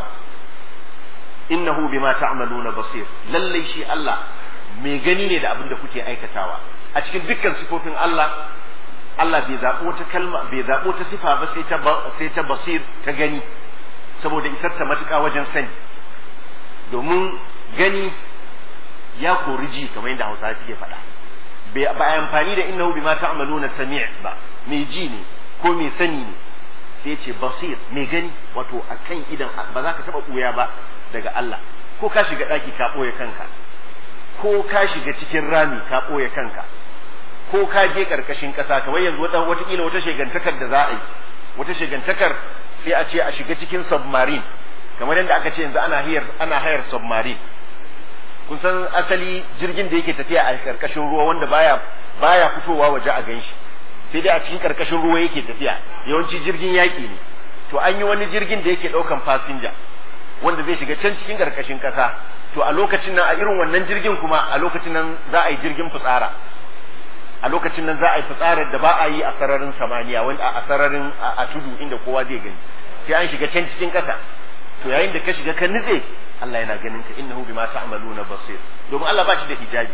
innahu bima ta'maluna basir lalle shi Allah mai gani ne da abin da kuke aikatawa a cikin dukkan sifofin Allah Allah bai zaɓo wata kalma bai zaɓo ta sifa ba sai ta sai ta basir ta gani saboda isar ta matuƙa wajen sani domin gani ya kori ji kamar yadda Hausawa suke faɗa ba amfani da innahu bima ta'maluna sami' ba mai ji ne ko mai sani ne sai ce basir mai gani wato akan idan ba za ka taba buya ba daga Allah ko ka shiga daki ka boye kanka ko ka shiga cikin rami ka boye kanka ko ka je karkashin kasa kamar yanzu wata watakila wata shegantakar da za a yi wata shegantakar sai a ce a shiga cikin submarine kamar yadda aka ce yanzu ana hayar ana hayar submarine kun san asali jirgin da yake tafiya a karkashin ruwa wanda baya baya fitowa waje a ganshi sai dai a cikin karkashin ruwa yake tafiya yawanci jirgin yaƙi ne to an yi wani jirgin da yake ɗaukan fasinja wanda zai shiga can cikin karkashin ƙasa to a lokacin nan a irin wannan jirgin kuma a lokacin nan za a yi jirgin fitsara a lokacin nan za a yi fitsarar da ba a yi a sararin samaniya wanda a sararin a tudu inda kowa zai gani sai an shiga can cikin ƙasa to yayin da ka shiga ka nutse Allah yana ganin ka innahu bima ta'maluna basir domin Allah ba shi da hijabi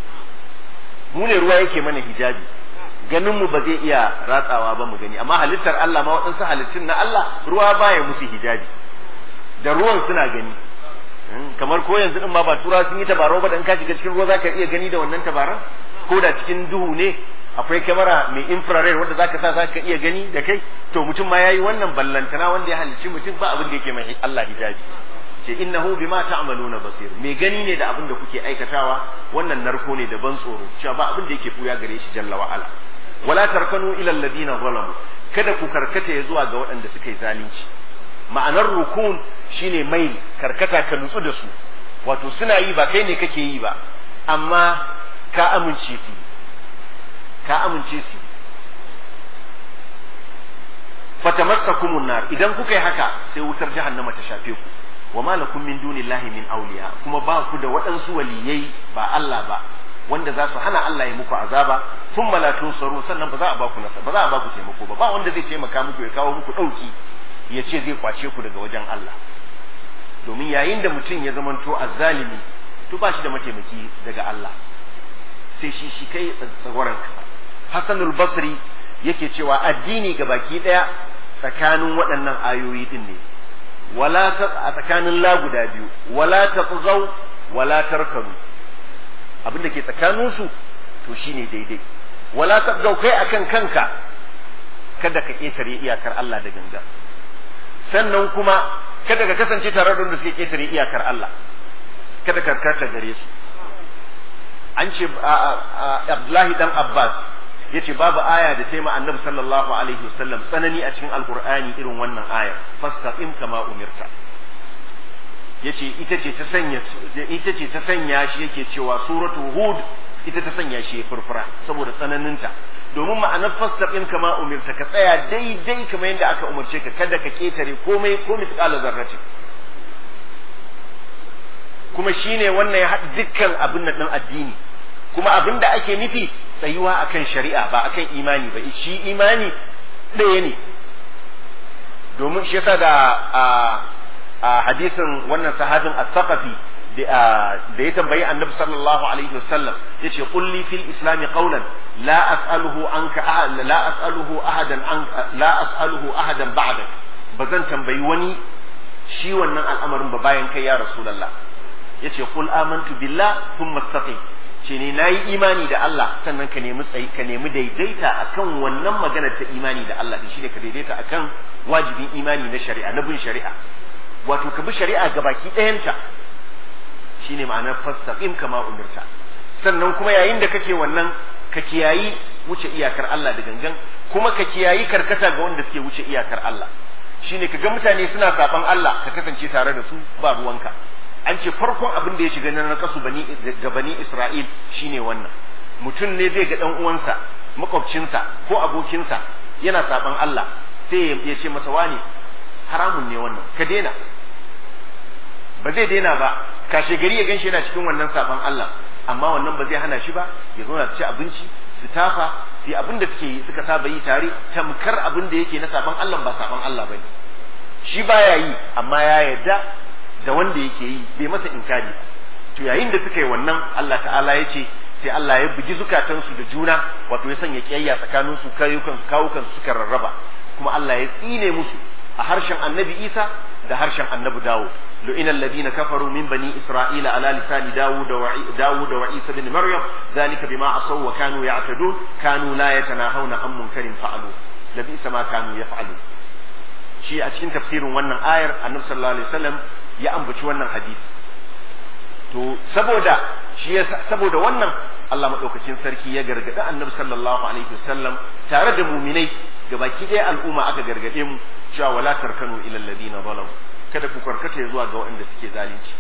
mu ne ruwa yake mana hijabi ganin mu ba zai iya ratsawa ba mu gani amma halittar Allah ma waɗansu halittun na Allah ruwa baya musu hijabi da ruwan suna gani kamar ko yanzu din ma ba tura sun yi tabarau ba dan ka shiga cikin ruwa zaka iya gani da wannan tabaran ko da cikin duhu ne akwai kyamara mai infrared wanda zaka sa zaka iya gani da kai to mutum ma yayi wannan ballantana wanda ya halicci mutum ba abin da yake mai Allah hijabi ce innahu bima ta'maluna basir mai gani ne da abin da kuke aikatawa wannan narko ne da ban tsoro cewa ba abin da yake buya gare shi jalla wa ala wala tarkanu ila alladhina zalamu kada ku karkata ya zuwa ga waɗanda suka yi zalunci ma'anar rukun shine mai karkata ka nutsu da su wato suna yi ba kai ne kake yi ba amma ka amince su ka amince su fatamassakumun nar idan kuka yi haka sai wutar jahannama ta shafe ku wa ma lakum min dunillahi min awliya kuma ba ku da waɗansu waliyai ba Allah ba wanda za su hana Allah ya muku azaba thumma la tunsaru sannan ba za a ba ku nasa ba za a ba ku taimako ba ba wanda zai taimaka muku ya kawo muku dauki ya ce zai kwace ku daga wajen Allah domin yayin da mutum ya zamanto azzalimi to ba shi da mataimaki daga Allah sai shi shi kai tsagoran ka Hassanul Basri yake cewa addini ga baki ɗaya tsakanin waɗannan ayoyi din ne wala ta a tsakanin la guda biyu wala taqzaw wala tarkanu abin da ke tsakanin su to shine daidai wala taqzaw kai akan kanka kada ka ketare iyakar Allah da ganga sannan kuma kada ka kasance tare da wanda suke ketare iyakar Allah kada ka karkata gare su an ce Abdullahi dan Abbas yace babu aya da taima annabi sallallahu alaihi wasallam tsanani a cikin alqur'ani irin wannan aya fastaqim kama umirta yace ita ce ta sanya ita ce ta sanya shi yake cewa suratu hud ita ta sanya shi furfura saboda tsananinta domin ma'anar fastaqim kama umirta ka tsaya daidai kamar yadda aka umarce ka kada ka ketare komai ko misqala zarrati kuma shine wannan ya haɗa dukkan abin nan ɗin addini kuma abin da ake nufi tsayuwa akan shari'a ba akan imani ba shi imani ɗaya ne domin shi yasa da a hadisin wannan sahabin as-saqafi da ya tambayi annabi sallallahu alaihi wasallam yace qul li fil islam qawlan la as'aluhu anka la as'aluhu ahadan an la as'aluhu ahadan ba'dak bazan tambayi wani shi wannan al'amarin ba bayan kai ya rasulullah yace qul amantu billah thumma istaqim ce ne nayi imani da Allah sannan ka nemi tsayi ka nemi daidaita akan wannan maganar ta imani da Allah din shine ka daidaita akan wajibin imani na shari'a na bin shari'a wato ka bi shari'a gabaki ɗayanta shine ma'anar fastaqim kama umirta sannan kuma yayin da kake wannan ka kiyayi wuce iyakar Allah da gangan kuma ka kiyayi karkata ga wanda suke wuce iyakar Allah shine ka ga mutane suna saban Allah ka kasance tare da su ba ruwanka an ce farkon abin da ya shiga na nakasu bani ga bani Isra'il shine wannan mutum ne zai ga dan uwansa makwabcinsa ko abokinsa yana saban Allah sai ya ce masa wani haramun ne wannan ka daina ba zai daina ba kashe gari ya ganshi yana cikin wannan saban Allah amma wannan ba zai hana shi ba ya zo ci abinci su tafa su abin da suke yi suka saba yi tare tamkar abin da yake na saban Allah ba saban Allah bane shi baya yi amma ya yarda da wanda yake yi bai masa inkari to yayin da suka yi wannan Allah ta'ala ya ce sai Allah ya bugi zukatansu da juna wato ya sanya kiyayya tsakanin su kayukan kawukan su suka rarraba kuma Allah ya tsine musu a harshen Annabi Isa da harshen Annabi Dawud lu'ina alladhina kafaru min bani isra'ila ala lisani Dawud wa Dawud wa Isa ibn Maryam dhalika bima asaw wa kanu ya'tadun kanu la yatanahawna an munkarin fa'alu labisa ma kanu yaf'alu shi a cikin tafsirin wannan ayar Annabi sallallahu alaihi wasallam ya ambaci wannan hadisi to saboda shi saboda wannan Allah madaukakin sarki ya gargadi Annabi sallallahu alaihi wasallam tare da muminai gabaki ɗaya al'umma aka gargade mu cewa wala tarkanu ila alladhina zalamu kada ku karkata zuwa ga waɗanda suke zalunci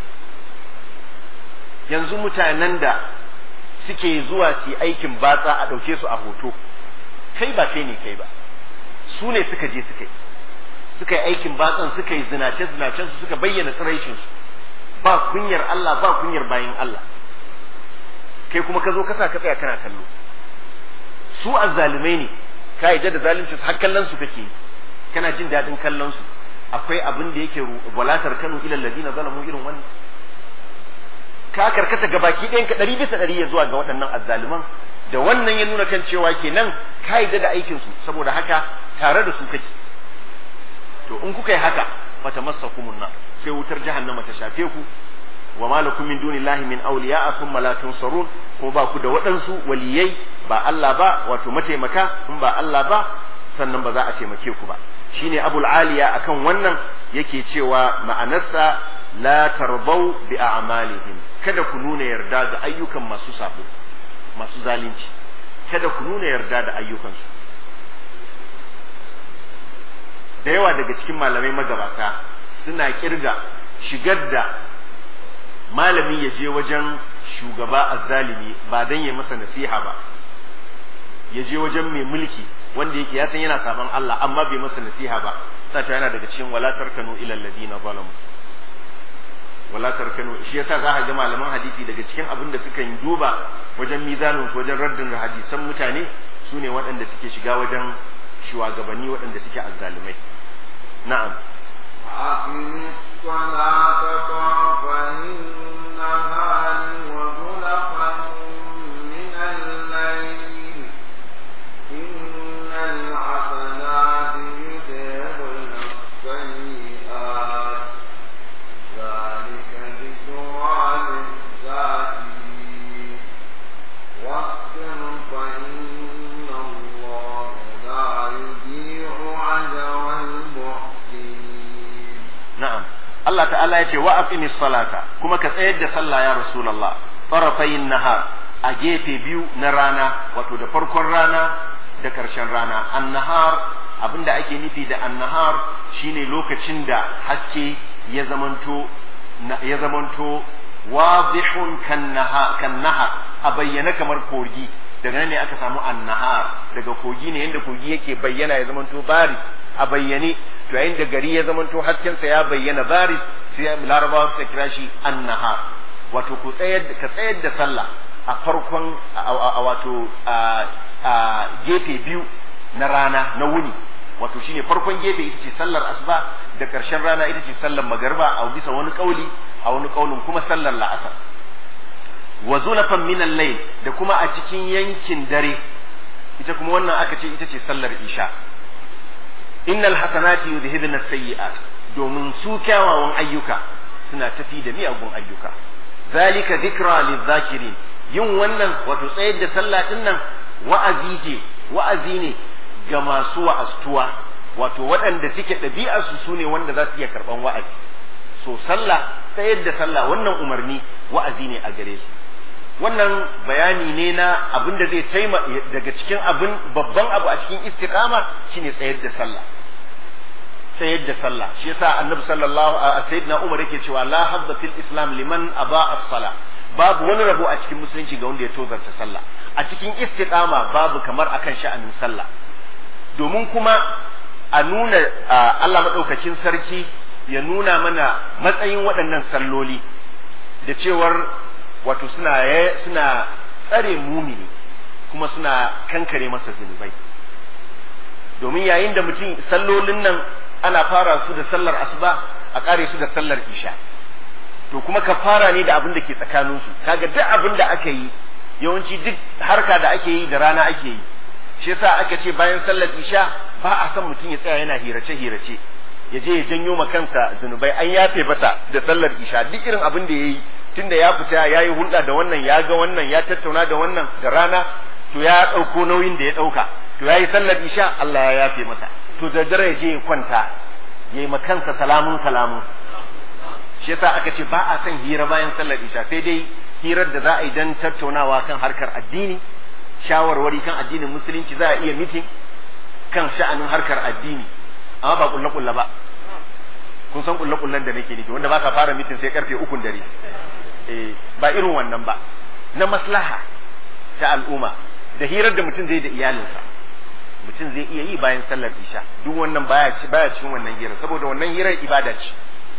yanzu mutanen da suke zuwa su aikin batsa a ɗauke su a hoto kai ba kai ne kai ba su ne suka je suka yi suka yi aikin batsan suka yi zinace zinacen su suka bayyana tsiraicin su ba kunyar Allah ba kunyar bayin Allah kai kuma ka zo ka sa ka tsaya kana kallo su azzalumai ne ka yi da zalunci har kallon su kake kana jin daɗin kallon su akwai abin da yake walatar kanu ilal ladina zalamu irin wannan ka karkata gabaki ɗayan ka ɗari bisa ɗari ya zuwa ga waɗannan azzaluman da wannan ya nuna kan cewa kenan ka yi da aikin su saboda haka tare da su kake to in kuka yi haka fata massakumun nar sai wutar jahannama ta shafe ku wa malakum min dunillahi min awliya thumma la tunsarun ko ba ku da waɗansu waliyai ba Allah ba wato mataimaka in ba Allah ba sannan ba za a taimake ku ba shine abul aliya akan wannan yake cewa ma'anarsa la tarbau bi a'malihim kada ku nuna yarda ga ayyukan masu sabo masu zalunci kada ku nuna yarda da ayyukansu da yawa daga cikin malamai magabata suna kirga shigar da malami ya je wajen shugaba azzalimi ba dan ya masa nasiha ba ya je wajen mai mulki wanda yake ya san yana saban Allah amma bai masa nasiha ba ta yana daga cikin wala tarkanu ila alladina zalamu wala tarkanu shi yasa za ka ga malaman hadisi daga cikin abin da suka yi duba wajen mizanin wajen raddin hadisan mutane su ne waɗanda suke shiga wajen shugabanni waɗanda suke azzalumai na'am أقم الصلاة طرفي النهار وزلفا من الليل Allah ta'ala ya ce wa aqimis salata kuma ka tsayar da sallah ya rasulullah tarafayin nahar a gefe biyu na rana wato da farkon rana da karshen rana annahar abinda ake nufi da annahar shine lokacin da haske ya zamanto ya zamanto wadihun kan nahar a bayyana kamar kogi daga nan ne aka samu annahar daga kogi ne yadda kogi yake bayyana ya zamanto baris a bayyane to yayin da gari ya zamanto haskensa ya bayyana baris sai larabawa suka kira shi annahar wato ku tsayar ka tsayar da sallah a farkon a wato a gefe biyu na rana na wuni wato shine farkon gefe ita ce sallar asuba da ƙarshen rana ita ce sallar magarba a bisa wani kauli a wani kaulin kuma sallar la'asar wa zulafan min al-layl da kuma a cikin yankin dare ita kuma wannan aka ce ita ce sallar isha innal hasanati yudhibna as-sayyi'at domin su kyawawan ayyuka suna tafi da miyagun ayyuka zalika dhikra lidh-dhakirin yin wannan wato tsayar da sallah din nan wa'azi ce wa'azi ne ga masu wa'astuwa wato waɗanda suke ɗabi'arsu su ne wanda za su iya karɓan wa'azi so sallah tsayar da sallah wannan umarni wa'azi ne a gare su wannan bayani ne na abin da zai taima daga cikin abin babban abu a cikin istiqama shine tsayar da sallah tsayar da sallah shi yasa annabi sallallahu alaihi sayyidina umar yake cewa la habba fil islam liman aba as-sala babu wani rabo a cikin musulunci ga wanda ya tozarta sallah a cikin istiqama babu kamar akan sha'anin sallah domin kuma a nuna Allah madaukakin sarki ya nuna mana matsayin waɗannan salloli da cewar wato suna suna tsare mumini kuma suna kankare masa zunubai domin yayin da mutum sallolin nan ana fara su da sallar asuba a kare su da sallar isha to kuma ka fara ne da abin da ke tsakaninsu kaga duk abin da aka yi yawanci duk harka da ake yi da rana ake yi shi yasa aka ce bayan sallar isha ba a son mutum ya tsaya yana hirace hirace ya je ya janyo ma kansa zunubai an yafe masa da sallar isha duk irin abin da yayi tunda ya fita ya yi hulɗa da wannan ya ga wannan ya tattauna da wannan da rana to ya ɗauko nauyin da ya ɗauka to ya yi sallar isha Allah ya yafe masa to da dare ya je ya kwanta ya yi ma kansa salamun salamun shi yasa aka ce ba a son hira bayan sallar isha sai dai hirar da za a yi don tattaunawa kan harkar addini shawarwari kan addinin musulunci za a iya mitin kan sha'anin harkar addini amma ba kulle kulle ba kun san kulle kullen da nake nufi wanda ba ka fara mitin sai karfe ukun dare eh ba irin wannan ba na maslaha ta al'umma da hirar da mutum zai da iyalinsa mutum zai iya yi bayan sallar isha duk wannan baya baya cikin wannan hirar saboda wannan hirar ibada ce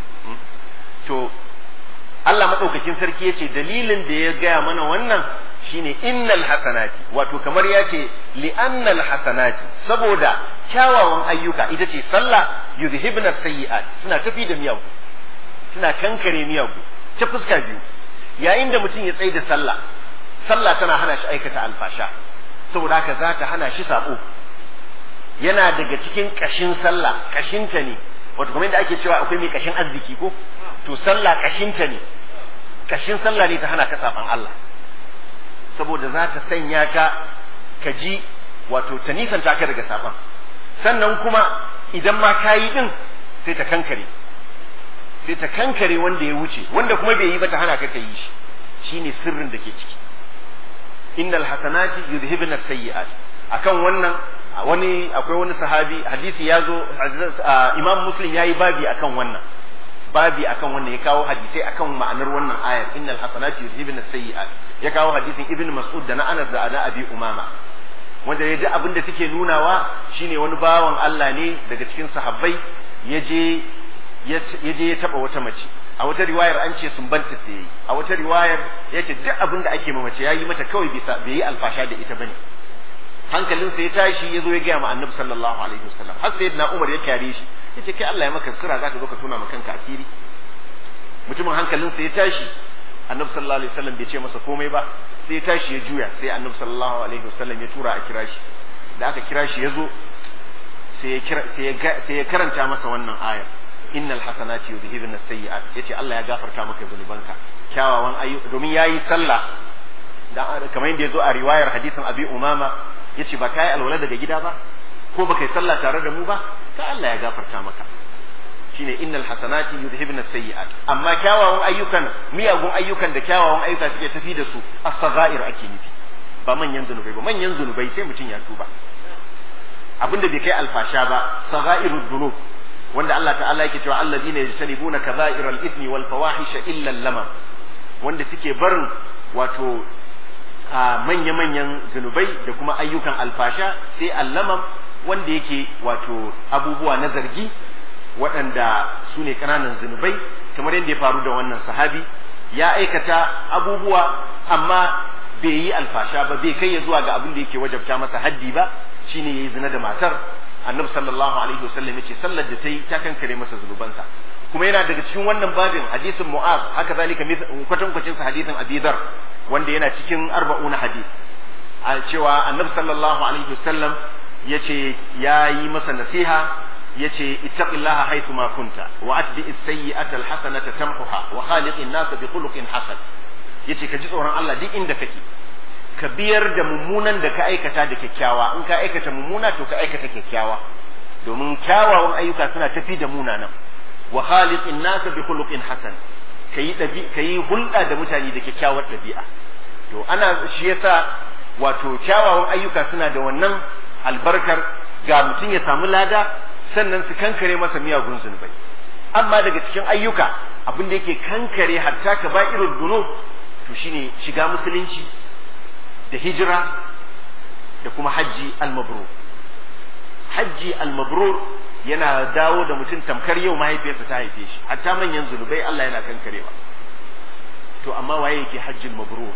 to Allah madaukakin sarki yace dalilin da ya gaya mana wannan shine innal hasanati wato kamar ya ce li'annal hasanati saboda kyawawan ayyuka ita ce sallah yuzhibna sayyi'at suna tafi da miyagu suna kankare miyagu ta fuska biyu yayin da mutum ya tsaye da sallah sallah tana hana shi aikata alfasha saboda haka za ta hana shi sabo yana daga cikin kashin sallah kashinta ne wato kamar yadda ake cewa akwai mai kashin arziki ko to sallah kashinta ne kashin sallah ne ta hana ka saban Allah saboda za ta sanya ka ka ji wato ta nisanta ka daga saban sannan kuma idan ma ka yi din sai ta kankare sai ta kankare wanda ya wuce wanda kuma bai yi ba ta hana ka ka yi shi shine sirrin da ke ciki innal hasanati yudhibna sayyi'at akan wannan wani akwai wani sahabi hadisi ya zo imam muslim ya yi babi akan wannan babi akan wannan ya kawo hadisai akan ma'anar wannan ayar innal hasanati yuzhibna sayyi'at ya kawo hadisin ibn mas'ud da na anas da ana abi umama wanda ya ji abin da suke nunawa shine wani bawan Allah ne daga cikin sahabbai ya je ya je ya taba wata mace a wata riwayar an ce sun banta da yayi a wata riwayar ya ce duk abin da ake ma mace yayi mata kawai bisa bai yi alfasha da ita bane hankalinsa ya tashi ya zo ya gaya ma annabi sallallahu alaihi wasallam har sai na umar ya kyare shi ya ce kai Allah ya maka sira zaka zo ka tona ma kanka asiri mutumin hankalinsa ya tashi annabi sallallahu alaihi wasallam bai ce masa komai ba sai ya tashi ya juya sai annabi sallallahu alaihi wasallam ya tura a kira shi da aka kira shi ya zo sai ya kira sai ya sai ya karanta masa wannan ayar innal hasanati yudhibna sayyi'at yace Allah ya gafarta maka zunubanka kyawawan ayyuka domin yayi sallah da kamar yadda ya zo a riwayar hadisin abi umama ya ce ba ka yi alwala daga gida ba ko ba ka yi sallah tare da mu ba ta Allah ya gafarta maka shine innal hasanati yudhibna sayyi'at amma kyawawan ayyukan miyagun ayyukan da kyawawan ayyuka suke tafi da su as-saghair ake nufi ba manyan zunubai ba manyan zunubai sai mutum ya tuba abinda bai kai alfasha ba saghairud dhunub wanda Allah ta'ala yake cewa alladhina yajtanibuna kabairal ithmi wal fawahisha illa lamam wanda suke barin wato manya-manyan zunubai da kuma ayyukan alfasha sai allamam wanda yake wato abubuwa na zargi waɗanda su ne ƙananan zunubai kamar yadda ya faru da wannan sahabi ya aikata abubuwa amma bai yi alfasha ba bai kai ya zuwa ga abin da yake wajabta masa haddi ba shine yayi zina da matar annabi sallallahu alaihi wasallam yace sallar da ta yi ta kankare masa zunubansa kuma yana daga cikin wannan babin hadisin mu'az haka zalika kwatankwacin sa hadisin abi dhar wanda yana cikin arba'una hadis a cewa annabi sallallahu alaihi wasallam yace ya yi masa nasiha yace ittaqillaha haythu ma kunta wa atbi as-sayyi'ata al-hasanata tamhuha wa khaliqin nas bi khuluqin hasan yace ka ji tsoron Allah duk inda kake ka biyar da mummunan da ka aikata da kyakkyawa in ka aikata mummuna to ka aikata kyakkyawa domin kyawawan ayyuka suna tafi da munanan wa khaliqin nas bi khuluqin hasan kayi dabi kayi hulɗa da mutane da kyakkyawar ɗabi'a to ana shi yasa wato kyawawan ayyuka suna da wannan albarkar ga mutum ya samu lada sannan su kankare masa miyagun zunubai amma daga cikin ayyuka abin da yake kankare hatta ka ba irin dunub to shine shiga musulunci da hijira da kuma hajji al-mabrur hajji al-mabrur yana dawo da mutum tamkar yau mahaifiyarsa ta haife shi hatta manyan zunubai Allah yana kankarewa to amma waye yake hajjin mabrur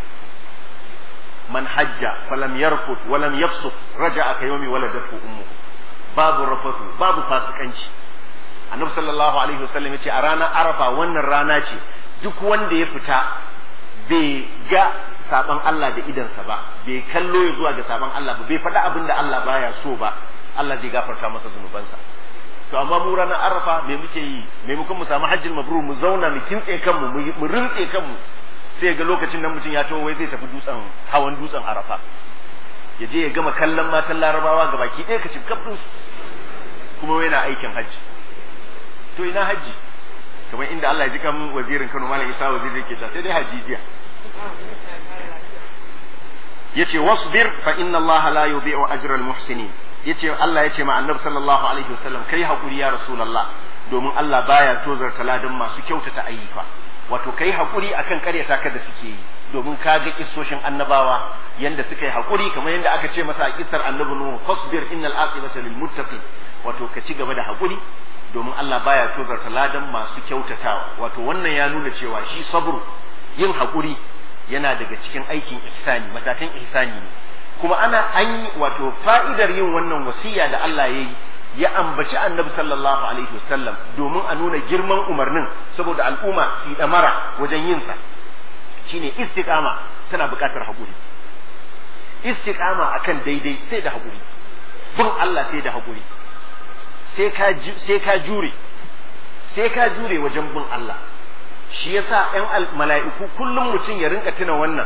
man hajja falam yarfut walam yafsuk raja'a ka yawmi waladatu ummuhu babu rafatu babu fasikanci annabi sallallahu alaihi wasallam yace a ranar arafa wannan rana ce duk wanda ya fita bai ga saban Allah da idansa ba bai kallo ya zuwa ga saban Allah ba bai faɗa abin da Allah baya so ba Allah zai gafarta masa zunubansa to amma mu ranar arafa me muke yi maimakon mu samu hajjin mabrur mu zauna mu kintse kanmu mu rintse kanmu sai ga lokacin nan mutum ya taho wai zai tafi dutsen hawan dutsen arafa ya je ya gama kallon matan larabawa ga baki ɗaya ka ci kafin su kuma yana aikin hajji to ina hajji kamar inda Allah ya ji kan wazirin Kano Malam Isa waziri yake ta sai dai hajji jiya yace wasbir fa inna Allah la yudhi'u ajra al-muhsinin yace Allah yace ma Annabi sallallahu alaihi wasallam kai hakuri ya Rasulullah domin Allah baya tozarta ladan masu kyautata ayyuka wato kai hakuri akan karyata ka da suke yi domin ka ga kissoshin annabawa yanda suka yi hakuri kamar yanda aka ce masa a kissar annabi nuhu fasbir innal aqibata lil muttaqin wato ka ci gaba da hakuri domin Allah baya tozarta ladan masu kyautatawa wato wannan ya nuna cewa shi sabru yin hakuri yana daga cikin aikin ihsani matakan ihsani ne kuma ana an yi wato fa'idar yin wannan wasiya da Allah ya yi ya ambaci annabi sallallahu alaihi wasallam domin a nuna girman umarnin saboda al'umma su yi damara wajen yin sa shine istiqama tana buƙatar haƙuri istiqama akan daidai sai da haƙuri bin Allah sai da haƙuri sai ka sai ka jure sai ka jure wajen bin Allah shi yasa ƴan mala'iku kullum mutum ya rinka tuna wannan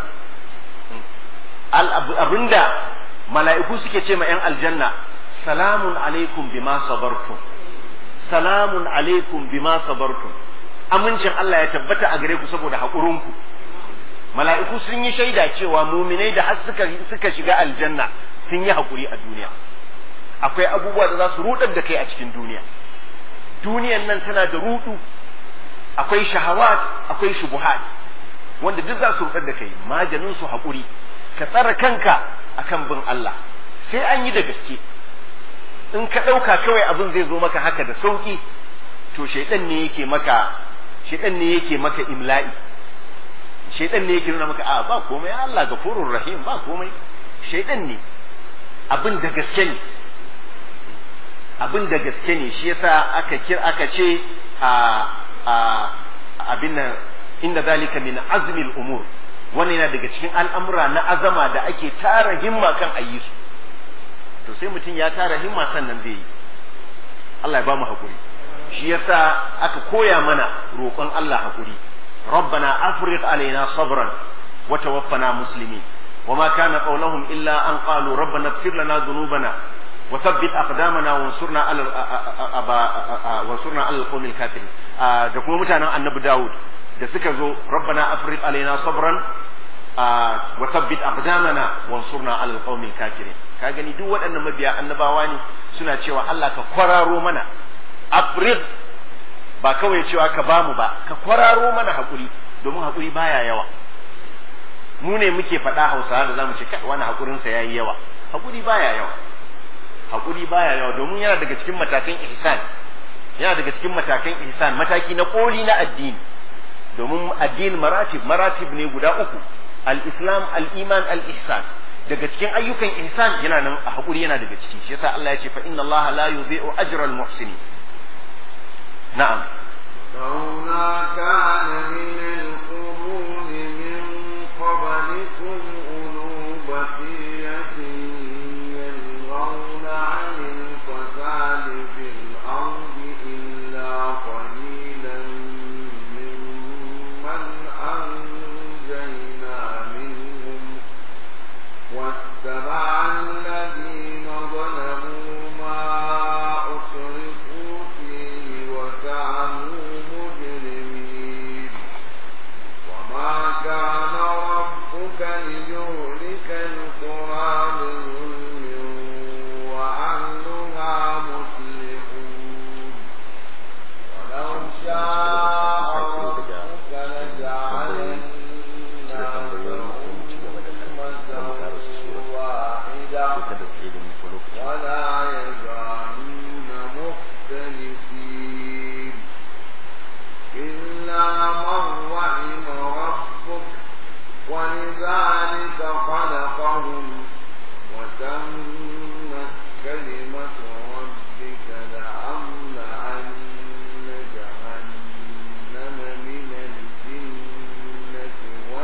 abinda mala'iku suke ce ma ƴan aljanna salamun alaikum bima sabartum salamun alaikum bima sabartum amincin Allah ya tabbata a gare ku saboda haƙurinku mala'iku sun yi shaida cewa muminai da har suka suka shiga aljanna sun yi haƙuri a duniya akwai abubuwa da za su rudar da kai a cikin duniya duniyan nan tana da rudu akwai shahawat akwai shubuhat wanda duk za su rudar da kai maganin su haƙuri ka tsara kanka akan bin Allah sai an yi da gaske in ka ɗauka kawai abin zai zo maka haka da sauƙi to shaidan ne yake maka shaidan ne yake maka imla'i shaidan ne yake nuna maka a ba komai Allah gafurur rahim ba komai shaidan ne abin da gaske ne abin da gaske ne shi yasa aka kir aka ce a a abin nan inda zalika min azmil umur wannan yana daga cikin al'amura na azama da ake tara himma kan ayi su to sai mutum ya tara himma sannan zai yi Allah ya ba mu hakuri shi yasa aka koya mana roƙon Allah hakuri rabbana afriq alaina sabran wa tawaffana muslimin وما كان قولهم إلا أن قالوا ربنا اغفر لنا ذنوبنا وثبت أقدامنا وانصرنا على وانصرنا على القوم الكافرين da kuma mutanen annabi Dawud da suka zo rabbana afriq alaina sabran wa thabbit aqdamana wansurna ala alqawmil kafirin ka gani duk waɗannan mabiya annabawa ne suna cewa Allah ka kwararo mana afriq ba kawai cewa ka bamu ba ka kwararo mana hakuri domin hakuri baya yawa mu ne muke faɗa hausawa da zamu ce kai wani hakurin sa yayi yawa hakuri baya yawa hakuri baya yawa domin yana daga cikin matakan ihsan yana daga cikin matakan ihsan mataki na koli na addini domin addini maratib maratib ne guda uku al-islam al-iman al-ihsan daga cikin ayyukan ihsan yana nan a hakuri yana daga ciki shi yasa Allah ya ce fa inna Allah la yudhi'u ajra al-muhsinin na'am لولا كان من القرون من قبلكم أولو بقية ينهون عن الفساد في الأرض إلا قليلا ممن أنجينا منهم واتبع الذين ظلموا ما أسرفوا فيه وكانوا مجرمين وما كان ربك ليهلك القرى بظلم وأهلها مصلحون ولو شاء ربك لجعل الناس أمة واحدة ولا يزالون مختلفين إلا من رحم ربك ولذلك خلقهم وتمت كلمة ربك لأملأن جهنم من الجنة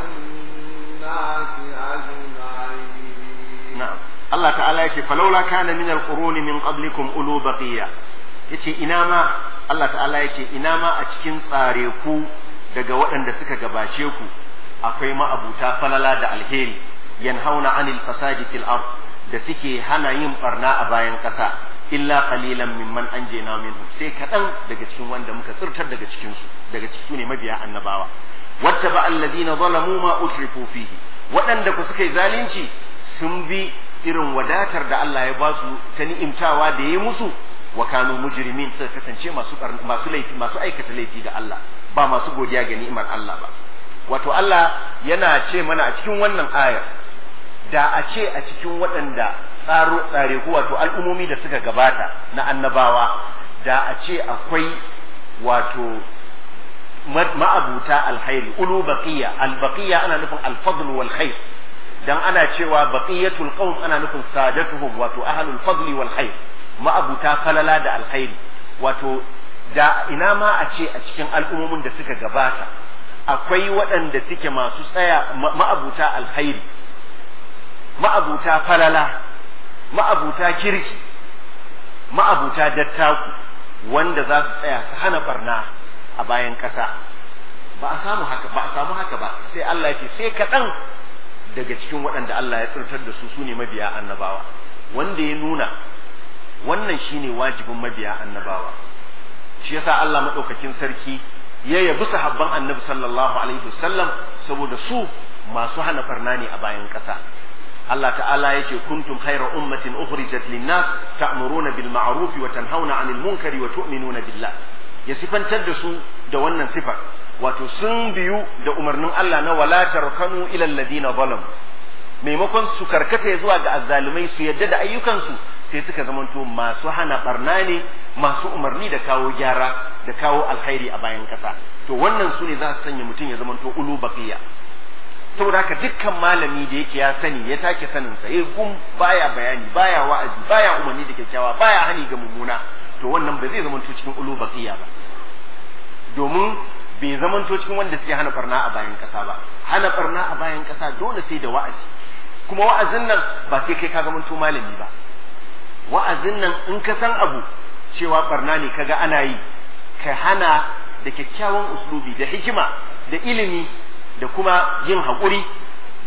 والناس أجمعين na'am Allah ta'ala yake falaula kana min alquruni min qablikum ulu baqiya yace ina ma Allah ta'ala yake ina ma a cikin tsare ku daga waɗanda suka gabace ku akwai ma'abuta falala da alheri yanhauna anil fasadi fil ard da suke hana yin barna a bayan ƙasa illa qalilan mimman anjayna minhum sai kaɗan daga cikin wanda muka tsirtar daga cikin su daga cikin ne mabiya annabawa wattaba alladhina zalamu ma usrifu fihi waɗanda ku suka yi zalunci sun bi irin wadatar da Allah ya ba su ta ni'imtawa da ya musu wa kanu mujrimin suka kasance masu masu laifi masu aikata laifi ga Allah ba masu godiya ga ni'imar Allah ba wato Allah yana ce mana a cikin wannan ayar da a ce a cikin waɗanda tsaro tsare ku wato al'umomi da suka gabata na annabawa da a ce akwai wato ma'abuta alkhairi ulu baqiya albaqiya ana nufin alfadl wal khair dan ana cewa baqiyatul qaum ana nufin sadatuhum wato ahlul fadli wal khair ma'abuta falala da alkhairi wato da ina ma a ce a cikin al'ummomin da suka gabata akwai waɗanda suke masu tsaya ma'abuta alkhairi ma'abuta falala ma'abuta kirki ma'abuta dattaku wanda za su tsaya su hana barna a bayan ƙasa ba a samu haka ba a samu haka ba sai Allah ya ce sai kaɗan daga cikin waɗanda Allah ya tsirtar da su sune mabiya annabawa wanda ya nuna wannan shine wajibin mabiya annabawa shi yasa Allah madaukakin sarki ya yabi sahabban annabi sallallahu alaihi wasallam saboda su masu hana barna ne a bayan ƙasa Allah ta'ala yake kuntum khayra ummatin ukhrijat lin-nas ta'muruna bil ma'ruf wa tanhauna 'anil munkari wa tu'minuna billah ya sifantar da su da wannan sifar wato sun biyu da umarnin Allah na wala tarkanu ila alladhina zalam maimakon su karkata zuwa ga azzalumai su yadda da ayyukansu sai suka zamanto masu hana barna ne masu umarni da kawo gyara da kawo alkhairi a bayan kasa to wannan su ne za su sanya mutum ya zamanto ulu baqiya saboda haka dukkan malami da yake ya sani ya take sanin sa ya gum baya bayani baya wa'azi baya umarni da kyakkyawa baya hani ga mummuna to wannan ba zai zamanto cikin ulu baqiya ba domin bai zamanto cikin wanda suke hana barna a bayan kasa ba hana barna a bayan kasa dole sai da wa'azi kuma wa'azin nan ba sai kai ka zamanto malami ba wa'azin nan in ka san abu cewa barna ne kaga ana yi ka hana da kyakkyawan uslubi da hikima da ilimi da kuma yin haƙuri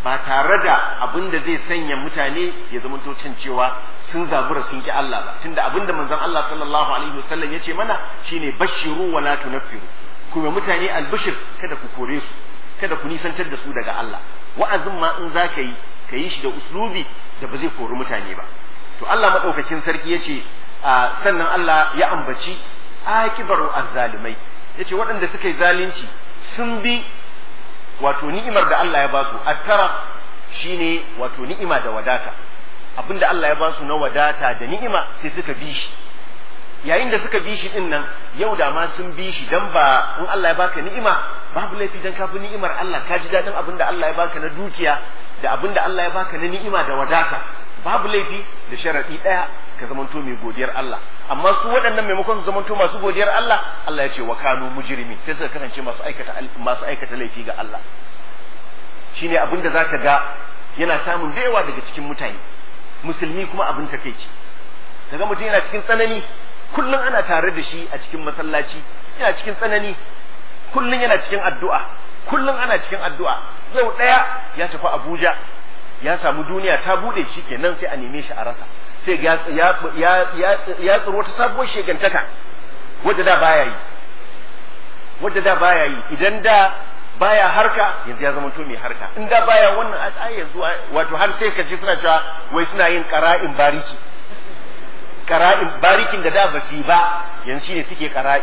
ba tare da abin da zai sanya mutane ya zama can cewa sun zabura sun ki Allah ba tunda abin da manzon Allah sallallahu alaihi wasallam ya ce mana shine bashiru wa la tunaffiru kuma mutane albishir kada ku kore su kada ku nisantar da su daga Allah wa'azin ma in za ka yi ka yi shi da uslubi da ba zai kori mutane ba to Allah madaukakin sarki ya ce sannan Allah ya ambaci akibaru azzalimai yace waɗanda suka yi zalunci sun bi wato ni'imar da Allah ya ba su attara shine wato ni'ima da wadata abinda Allah ya ba su na wadata da ni'ima sai suka bi shi yayin da suka bi shi din nan yau da ma sun bi shi dan ba in Allah ya baka ni'ima babu laifi dan ka bi ni'imar Allah ka ji dadin abinda Allah ya baka na dukiya da abinda Allah ya baka na ni'ima da wadata babu laifi da sharadi daya ka zamanto mai godiyar Allah amma su waɗannan maimakon su zamanto masu godiyar Allah Allah ya ce wa kanu mujrimi sai suka kasance masu aikata masu aikata laifi ga Allah shine abin da zaka ga yana samun da yawa daga cikin mutane musulmi kuma abin takeici daga mutum yana cikin tsanani kullum ana tare da shi a cikin masallaci yana cikin tsanani kullum yana cikin addu'a kullum ana cikin addu'a yau ɗaya ya tafi Abuja ya samu duniya ta bude shi kenan sai a neme shi a rasa sai ya ya ya ya tsiro ta sabuwar shegantaka wadda da baya yi wadda da baya yi idan da baya harka yanzu ya zama to mai harka in da baya wannan a yanzu wato har sai ka ji suna cewa wai suna yin qara'in bariki qara'in barikin da da ba su ba yanzu shine suke qara'i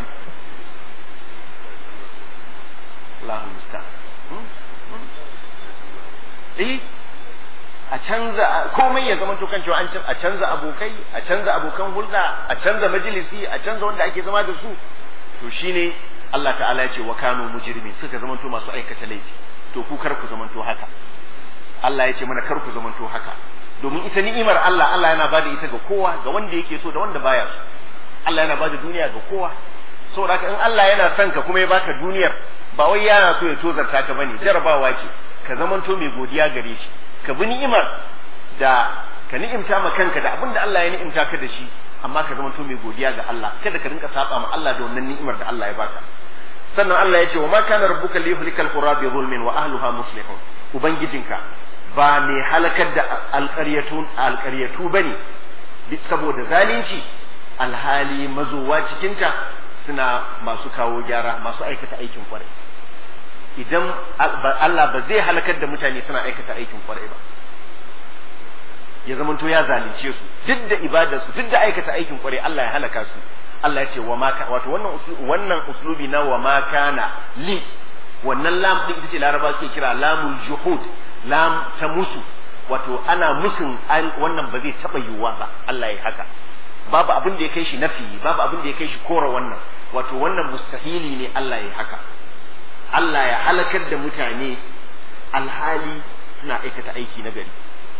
Allahu musta'an eh a canza komai ya zama to kan cewa an a canza abokai a canza abokan hulɗa a canza majalisi a canza wanda ake zama da su to shine Allah ta'ala ya ce wa kanu mujrimi suka zama to masu aikata laifi to ku kar ku zama to haka Allah ya ce mana kar ku zama to haka domin ita ni'imar Allah Allah yana bada ita ga kowa ga wanda yake so da wanda baya so Allah yana bada duniya ga kowa saboda haka in Allah yana son ka kuma ya baka duniyar ba wai yana so ya tozarta ka bane jarabawa ce ka zamanto mai godiya gare shi ka bi ni'imar da ka ni'imta ma kanka da abin da Allah ya ni'imta ka da shi amma ka zama mai godiya ga Allah kada ka rinka saba ma Allah da wannan ni'imar da Allah ya baka sannan Allah ya ce wa ma kana rabbuka liyuhlikal qura bi zulmin wa ahliha muslihun ubangijinka ba mai halakar da alƙaryatu alƙaryatu bane saboda zalunci alhali mazowa cikinta suna masu kawo gyara masu aikata aikin kwarai idan Allah ba zai halakar da mutane suna aikata aikin kwarai ba ya zamanto ya zalunce su duk da ibadarsu duk da aikata aikin kwarai Allah ya halaka su Allah ya ce wa ma wato wannan wannan uslubi na wa ma kana li wannan lam din ita ce laraba suke kira lamul juhud lam ta musu wato ana musun wannan ba zai taba yiwuwa ba Allah ya haka babu abin da ya kai shi nafi babu abin da ya kai shi kora wannan wato wannan mustahili ne Allah ya haka Allah ya halakar da mutane alhali suna aikata aiki na gari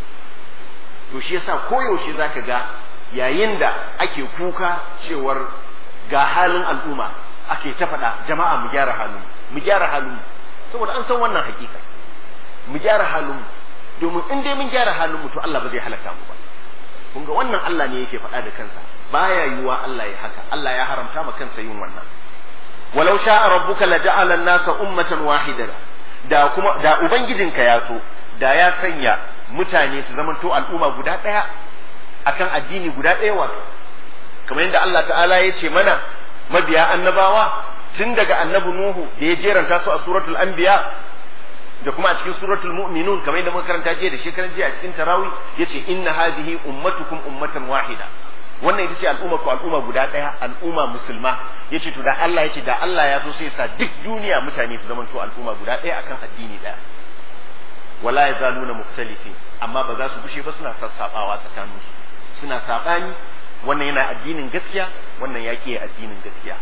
to shi yasa koyaushe zaka ga yayin da ake kuka cewar ga halin al'umma ake ta faɗa jama'a mu gyara halin mu gyara halin saboda an san wannan hakika mu gyara halin domin in dai mun gyara halin mu to Allah ba zai halaka mu ba kun ga wannan Allah ne yake faɗa da kansa baya yiwa Allah ya haka Allah ya haramta ma kansa yin wannan walau sha'a rabbuka laja'ala an-nasa ummatan wahidatan da kuma da ubangijinka ya so da ya sanya mutane su zamanto al'umma guda ɗaya akan addini guda ɗaya wato kamar yadda Allah ta'ala ya ce mana mabiya annabawa tun daga annabi Nuhu da ya jeranta su a suratul anbiya da kuma a cikin suratul mu'minun kamar yadda muka karanta jiya da shekaran jiya a cikin tarawih yace inna hadhihi ummatukum ummatan wahida wannan ita ce al'umma ko al'umma guda ɗaya al'umma musulma yace to da Allah yace da Allah ya so sai sa duk duniya mutane su zamanto al'umma guda ɗaya akan addini ɗaya wala yazaluna mukhtalifin amma ba za su bushe ba suna sassabawa tsakanin su suna sabani wannan yana addinin gaskiya wannan ya ke addinin gaskiya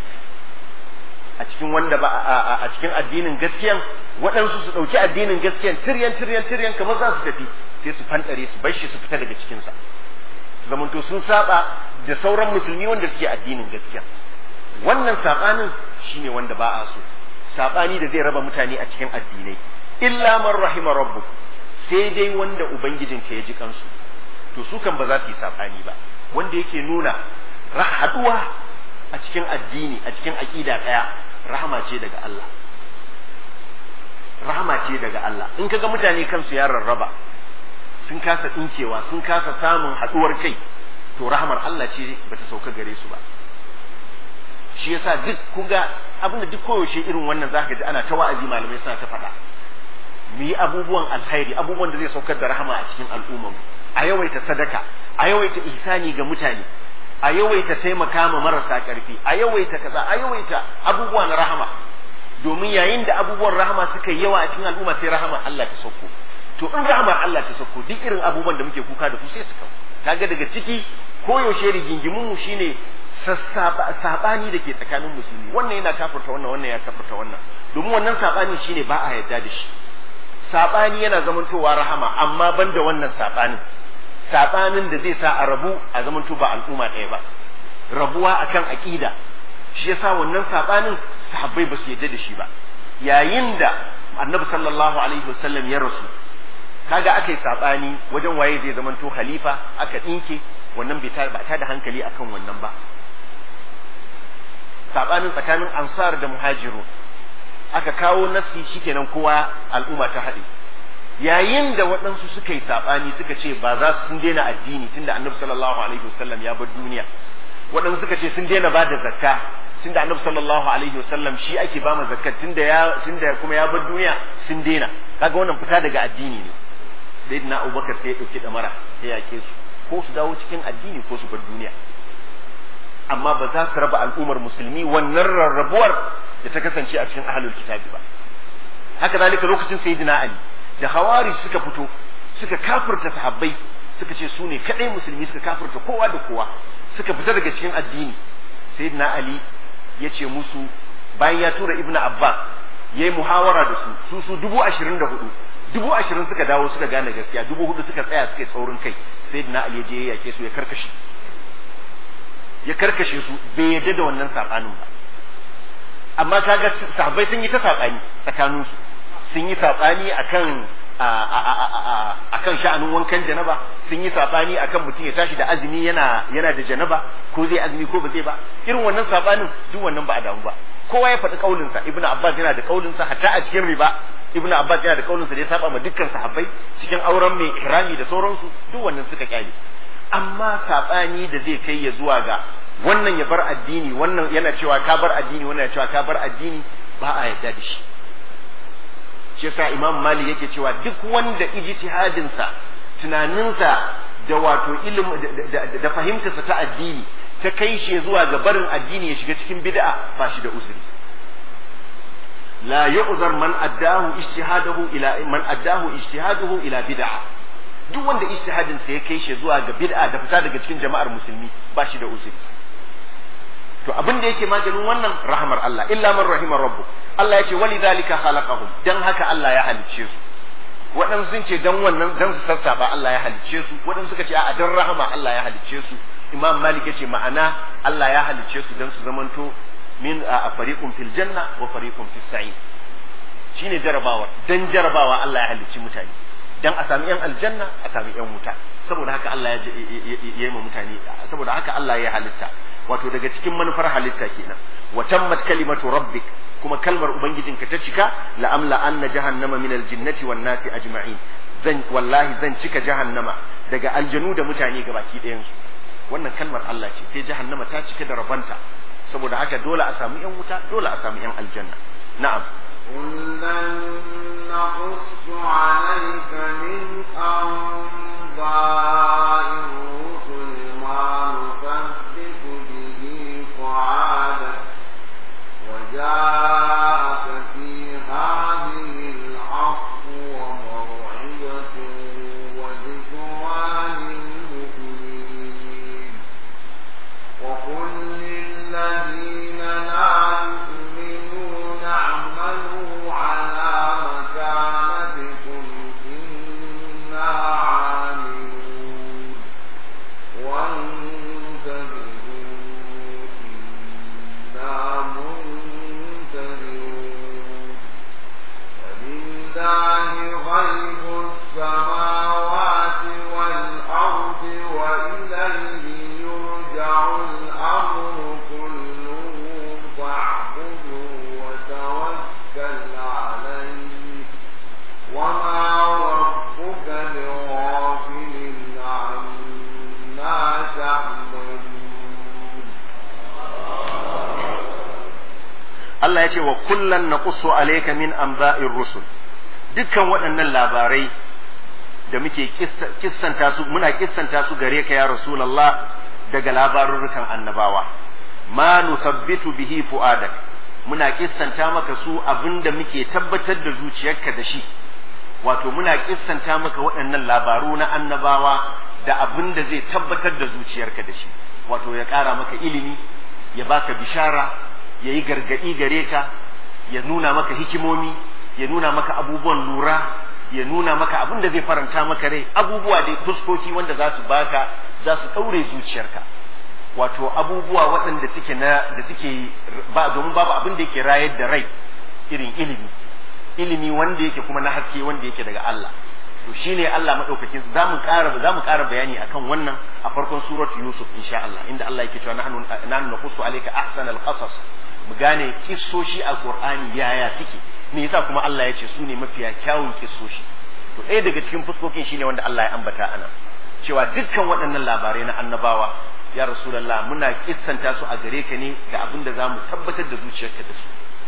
a cikin wanda ba a cikin addinin gaskiyan waɗansu su ɗauki addinin gaskiyan tiryan tiryan tiryan kamar za su tafi sai su fantare su bar shi su fita daga cikinsa su zamanto sun saba da sauran musulmi wanda suke addinin gaskiya wannan sabanin shine wanda ba a so sabani da zai raba mutane a cikin addinai illa man rahima rabbuk sai dai wanda ubangijinka ya ji kansu to su kan ba za su yi sabani ba wanda yake nuna haduwa a cikin addini a cikin aqida daya rahama ce daga Allah rahama ce daga Allah in kaga mutane kansu ya rarraba sun kasa dinkewa sun kasa samun haduwar kai to rahamar Allah ce bata sauka gare su ba shi yasa duk kuga abinda duk koyaushe irin wannan zaka ji ana ta wa'azi malamai suna ta faɗa mu yi abubuwan alkhairi abubuwan da zai saukar da rahama a cikin al'ummar a yawaita sadaka a yawaita ihsani ga mutane a yawaita taimaka ma marasa ƙarfi a yawaita kaza a yawaita abubuwa na rahama domin yayin da abubuwan rahama suka yi yawa a cikin al'umma sai rahama Allah ta sauko to in rahamar Allah ta sauko duk irin abubuwan da muke kuka da su sai su kawo kaga daga ciki koyaushe rigingimun mu shine sabani da ke tsakanin musulmi wannan yana kafirta wannan wannan ya kafirta wannan domin wannan sabani shine ba a yarda da shi sabani yana zamantowa rahama amma banda wannan sabanin sabanin da zai sa a rabu a zamanto ba al'umma ɗaya ba rabuwa akan aqida shi yasa wannan sabanin sahabbai ba su yarda da shi ba yayin da annabi sallallahu alaihi wasallam ya rasu kaga aka yi sabani wajen waye zai zamanto khalifa aka dinke wannan bai ta ba ta da hankali akan wannan ba sabanin tsakanin ansar da muhajiru aka kawo nasi shikenan kowa al'umma ta haɗe yayin da waɗansu suka yi saɓani suka ce ba za su sun daina addini tunda annabi sallallahu alaihi wasallam ya bar duniya waɗansu suka ce sun daina ba da zakka tunda annabi sallallahu alaihi wasallam shi ake ba ma zakka tunda ya tunda kuma ya bar duniya sun daina kaga wannan fita daga addini ne sayyidina abubakar sai ya ɗauki ɗamara ya yake su ko su dawo cikin addini ko su bar duniya amma ba za su raba al'ummar musulmi wannan rarrabuwar da ta kasance a cikin ahlul kitabi ba haka zalika lokacin sayyidina ali da hawari suka fito suka kafirta sahabbai suka ce su ne kadai musulmi suka kafirta kowa da kowa suka fita daga cikin addini sayyidina ali ya ce musu bayan ya tura ibnu abbas ya yi muhawara da su su su dubu ashirin da hudu dubu ashirin suka dawo suka gane gaskiya dubu hudu suka tsaya suka yi tsaurin kai sayyidina ali ya je ya yake su ya karkashe ya karkashe su bai yadda da wannan sabanin ba amma kaga sahabbai sun yi ta sabani tsakanin su sun yi sabani akan akan sha'anin wankan janaba sun yi sabani akan mutum ya tashi da azumi yana yana da janaba ko zai azumi ko ba zai ba irin wannan sabanin duk wannan ba a damu ba kowa ya faɗi kaulinsa ibnu abbas yana da kaulinsa hatta a cikin riba ibnu abbas yana da kaulinsa da ya saba ma dukkan sahabbai cikin auren mai ihrami da sauransu duk wannan suka kyale amma sabani da zai kai ya zuwa ga wannan ya bar addini wannan yana cewa ka bar addini wannan ya cewa ka bar addini ba a yarda da shi shi yasa imam malik yake cewa duk wanda ijtihadin sa tunaninsa da wato ilimi da fahimtarsa ta addini ta kai shi zuwa ga barin addini ya shiga cikin bid'a ba shi da uzuri la yu'zar man addahu ijtihadahu ila man addahu ijtihaduhu ila bid'a duk wanda ijtihadin sa ya kai shi zuwa ga bid'a da fita daga cikin jama'ar musulmi ba shi da uzuri to abin da yake maganin wannan rahmar Allah illa man rahimar rabbu Allah ya ce wali zalika khalaqahum dan haka Allah ya halicce su waɗansu sun ce dan wannan dan su sassaba Allah ya halicce su waɗansu suka ce a dan rahama Allah ya halicce su Imam Malik ya ce ma'ana Allah ya halicce su dan su zamanto min a fariqun fil janna wa fariqun fis sa'id shine jarabawa dan jarabawa Allah ya halicci mutane dan a sami yan aljanna a sami yan wuta saboda haka Allah ya yi ma mutane saboda haka Allah ya halitta wato daga cikin manufar halitta kenan wa tammat kalimatu rabbik kuma kalmar ubangijinka ta cika la amla anna jahannama min aljinnati wan nasi ajma'in zan wallahi zan cika jahannama daga aljanu da mutane gabaki ɗayan su wannan kalmar Allah ce sai jahannama ta cika da rabanta saboda haka dole a samu yan wuta dole a samu yan aljanna na'am كلا نقص عليك من أنباء الرسل ما نثبت به فعادك وجاءك في هذه الحق وموعظة وذكرى للمؤمنين وقل للذين لا يؤمنون اعملوا على مكانتكم إنا عاملون Allah ya ce wa kullan naqussu alayka min anba'ir rusul dukkan waɗannan labarai da muke kissanta su muna kissanta su gare ka ya rasulullah daga labarurrukan annabawa ma nuthabbitu bihi fuadak muna kissanta maka su abinda muke tabbatar da zuciyarka da shi wato muna kissanta maka waɗannan labaru na annabawa da abinda zai tabbatar da zuciyarka da shi wato ya ƙara maka ilimi ya baka bishara ya yi gargaɗi gare ka ya nuna maka hikimomi ya nuna maka abubuwan lura ya nuna maka abin da zai faranta maka rai abubuwa dai fuskoki wanda za su baka za su ɗaure zuciyarka wato abubuwa waɗanda suke na da suke ba domin babu abin da yake rayar da rai irin ilimi ilimi wanda yake kuma na haske wanda yake daga Allah to shine Allah madaukakin za mu ƙara za mu ƙara bayani akan wannan a farkon surat Yusuf insha Allah inda Allah yake cewa nahnu nahnu naqussu alayka ahsanal qasas mu gane kissoshi a Qur'ani yaya suke me yasa kuma Allah ya ce su ne mafiya kyawun kissoshi to ɗaya daga cikin fuskokin shine wanda Allah ya ambata ana cewa dukkan waɗannan labarai na annabawa ya rasulullah muna kissanta su a gare ka ne da abin da zamu tabbatar da zuciyarka da su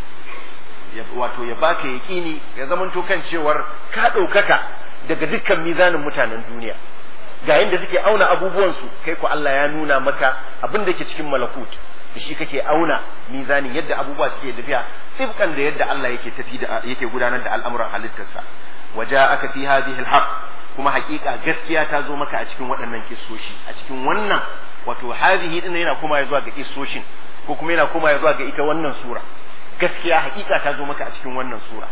wato ya baka yaƙini ya zamanto kan cewar ka ɗaukaka daga dukkan mizanin mutanen duniya ga yadda suke auna abubuwansu kai ku Allah ya nuna maka abin da ke cikin malakut da shi kake auna mizanin yadda abubuwa suke tafiya tsibkan da yadda Allah yake tafi da yake gudanar da al'amuran halittarsa waja aka fi hadhihi alhaq kuma hakika gaskiya ta zo maka a cikin waɗannan kissoshi a cikin wannan wato hadhihi din yana kuma zuwa ga kissoshin ko kuma yana kuma zuwa ga ita wannan sura gaskiya hakika ta zo maka a cikin wannan sura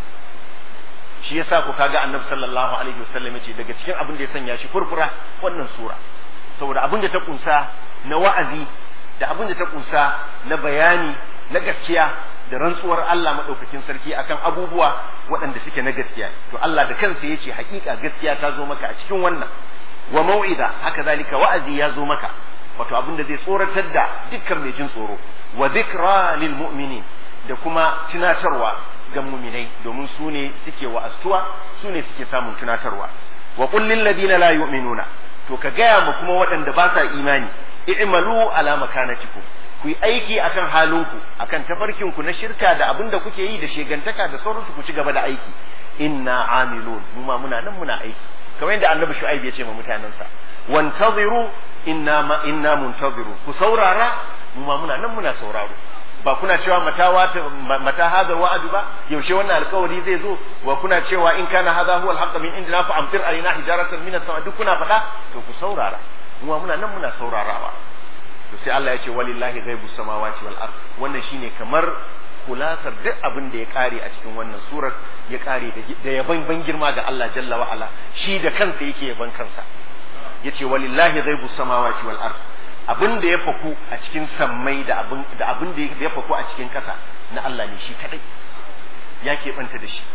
shi yasa ku kaga annabi sallallahu alaihi wasallam yace daga cikin abin da ya sanya shi furfura wannan sura saboda abin da ta kunsa na wa'azi da abin da ta kunsa na bayani na gaskiya da rantsuwar Allah madaukakin sarki akan abubuwa waɗanda suke na gaskiya to Allah da kansa yace hakika gaskiya ta zo maka a cikin wannan wa mau'iza haka zalika wa'azi ya zo maka wato abin da zai tsoratar da dukkan mai jin tsoro wa dhikra lil mu'minin da kuma tunatarwa ga muminai domin su ne suke wa'astuwa su ne suke samun tunatarwa wa qul lil ladina la yu'minuna to ka gaya ma kuma waɗanda ba sa imani i'malu ala makanatikum ku yi aiki akan halinku akan tafarkinku na shirka da abin da kuke yi da shegantaka da sauransu ku ci gaba da aiki inna amilun mu ma muna nan muna aiki kamar yadda annabi shu'aib ya ce ma mutanensa wantaziru inna ma inna muntaziru ku saurara mu ma muna nan muna sauraro ba kuna cewa mata wata mata hada wa'adu ba yaushe wannan alkawari zai zo wa kuna cewa in kana hadha huwa alhaq min indina fa amtir alaina hijaratan min as-sama duk kuna faɗa to ku saurara mu muna nan muna saurarawa to sai Allah ya ce walillahi ghaibus samawati wal ard wannan shine kamar kulasar duk abin da ya kare a cikin wannan surar ya kare da yaban ban girma ga Allah jalla wa ala shi da kansa yake yaban kansa yace walillahi ghaibus samawati wal ard abin da ya faku a cikin sammai da abin da abin da ya faku a cikin ƙasa na Allah ne shi kadai ya keɓanta da shi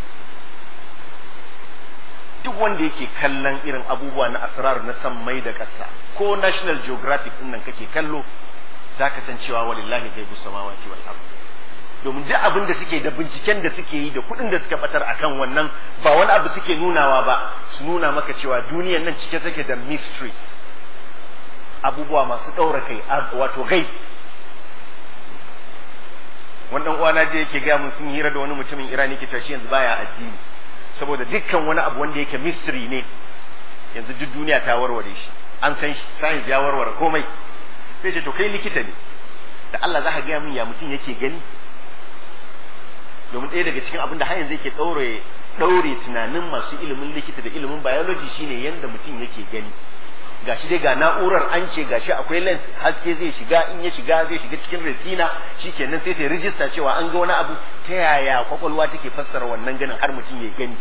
duk wanda yake kallon irin abubuwa na asrar na sammai da ƙasa ko national geographic din nan kake kallo za ka san cewa walillahi ghaibu samawati wal ard domin duk abin da suke da binciken da suke yi da kuɗin da suka batar akan wannan ba wani abu suke nunawa ba su nuna maka cewa duniyar nan cike take da mysteries abubuwa masu ɗaura kai wato gai wannan uwana je yake gaya mun sun hira da wani mutumin irani ke tashi yanzu baya addini saboda dukkan wani abu wanda yake mystery ne yanzu duk duniya ta warware shi an san shi science ya warware komai sai ce to kai likita ne da Allah za ka gaya min ya mutum yake gani domin ɗaya daga cikin abin da har yanzu yake ɗaure ɗaure tunanin masu ilimin likita da ilimin biology shine yanda mutum yake gani gashi dai ga na'urar an ce gashi akwai lens haske zai shiga in ya shiga zai shiga cikin retina shikenan sai ta rijista cewa an ga wani abu ta yaya kwakwalwa take fassara wannan ganin har mutum ya gani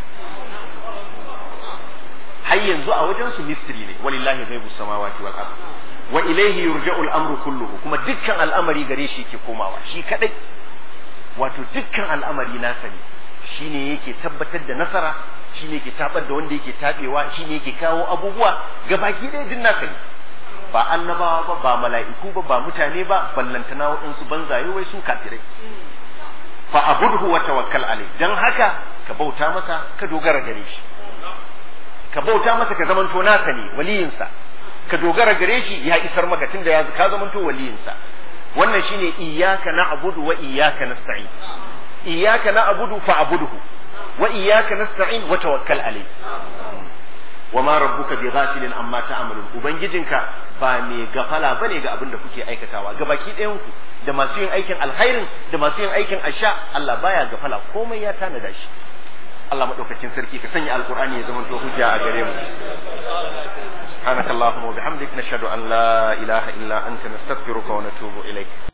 har yanzu a wajen su mystery ne walillahi ghaibu samawati wal ard wa ilayhi yurja'u al-amru kulluhu kuma dukkan al'amari gare shi yake komawa shi kadai wato dukkan al'amari nasa ne shine yake tabbatar da nasara shine yake tabar da wanda yake tabewa shine yake kawo abubuwa gabaki ɗaya din nasa ne ba annabawa ba ba mala'iku ba ba mutane ba ballantana waɗansu banzaye wai su kafirai fa abudhu wa tawakkal alai dan haka ka bauta masa ka dogara gare shi ka bauta masa ka zamanto nasa ne waliyinsa ka dogara gare shi ya isar maka tunda ya ka zamanto waliyinsa wannan shine iyyaka na'budu wa iyyaka nasta'in iyyaka na'budu fa'budhu wa iyyaka nasta'in wa tawakkal alayh wa ma rabbuka bi ghafilin amma ta'malun ubangijinka ba me gafala bane ga abin da kuke aikatawa ga baki ɗayan ku da masu yin aikin alkhairin da masu yin aikin asha Allah baya gafala komai ya tanada shi Allah madaukakin sarki ka sanya alqur'ani ya zama to hujja a gare mu subhanakallahumma wa bihamdik nashhadu an la ilaha illa anta nastaghfiruka wa natubu ilaik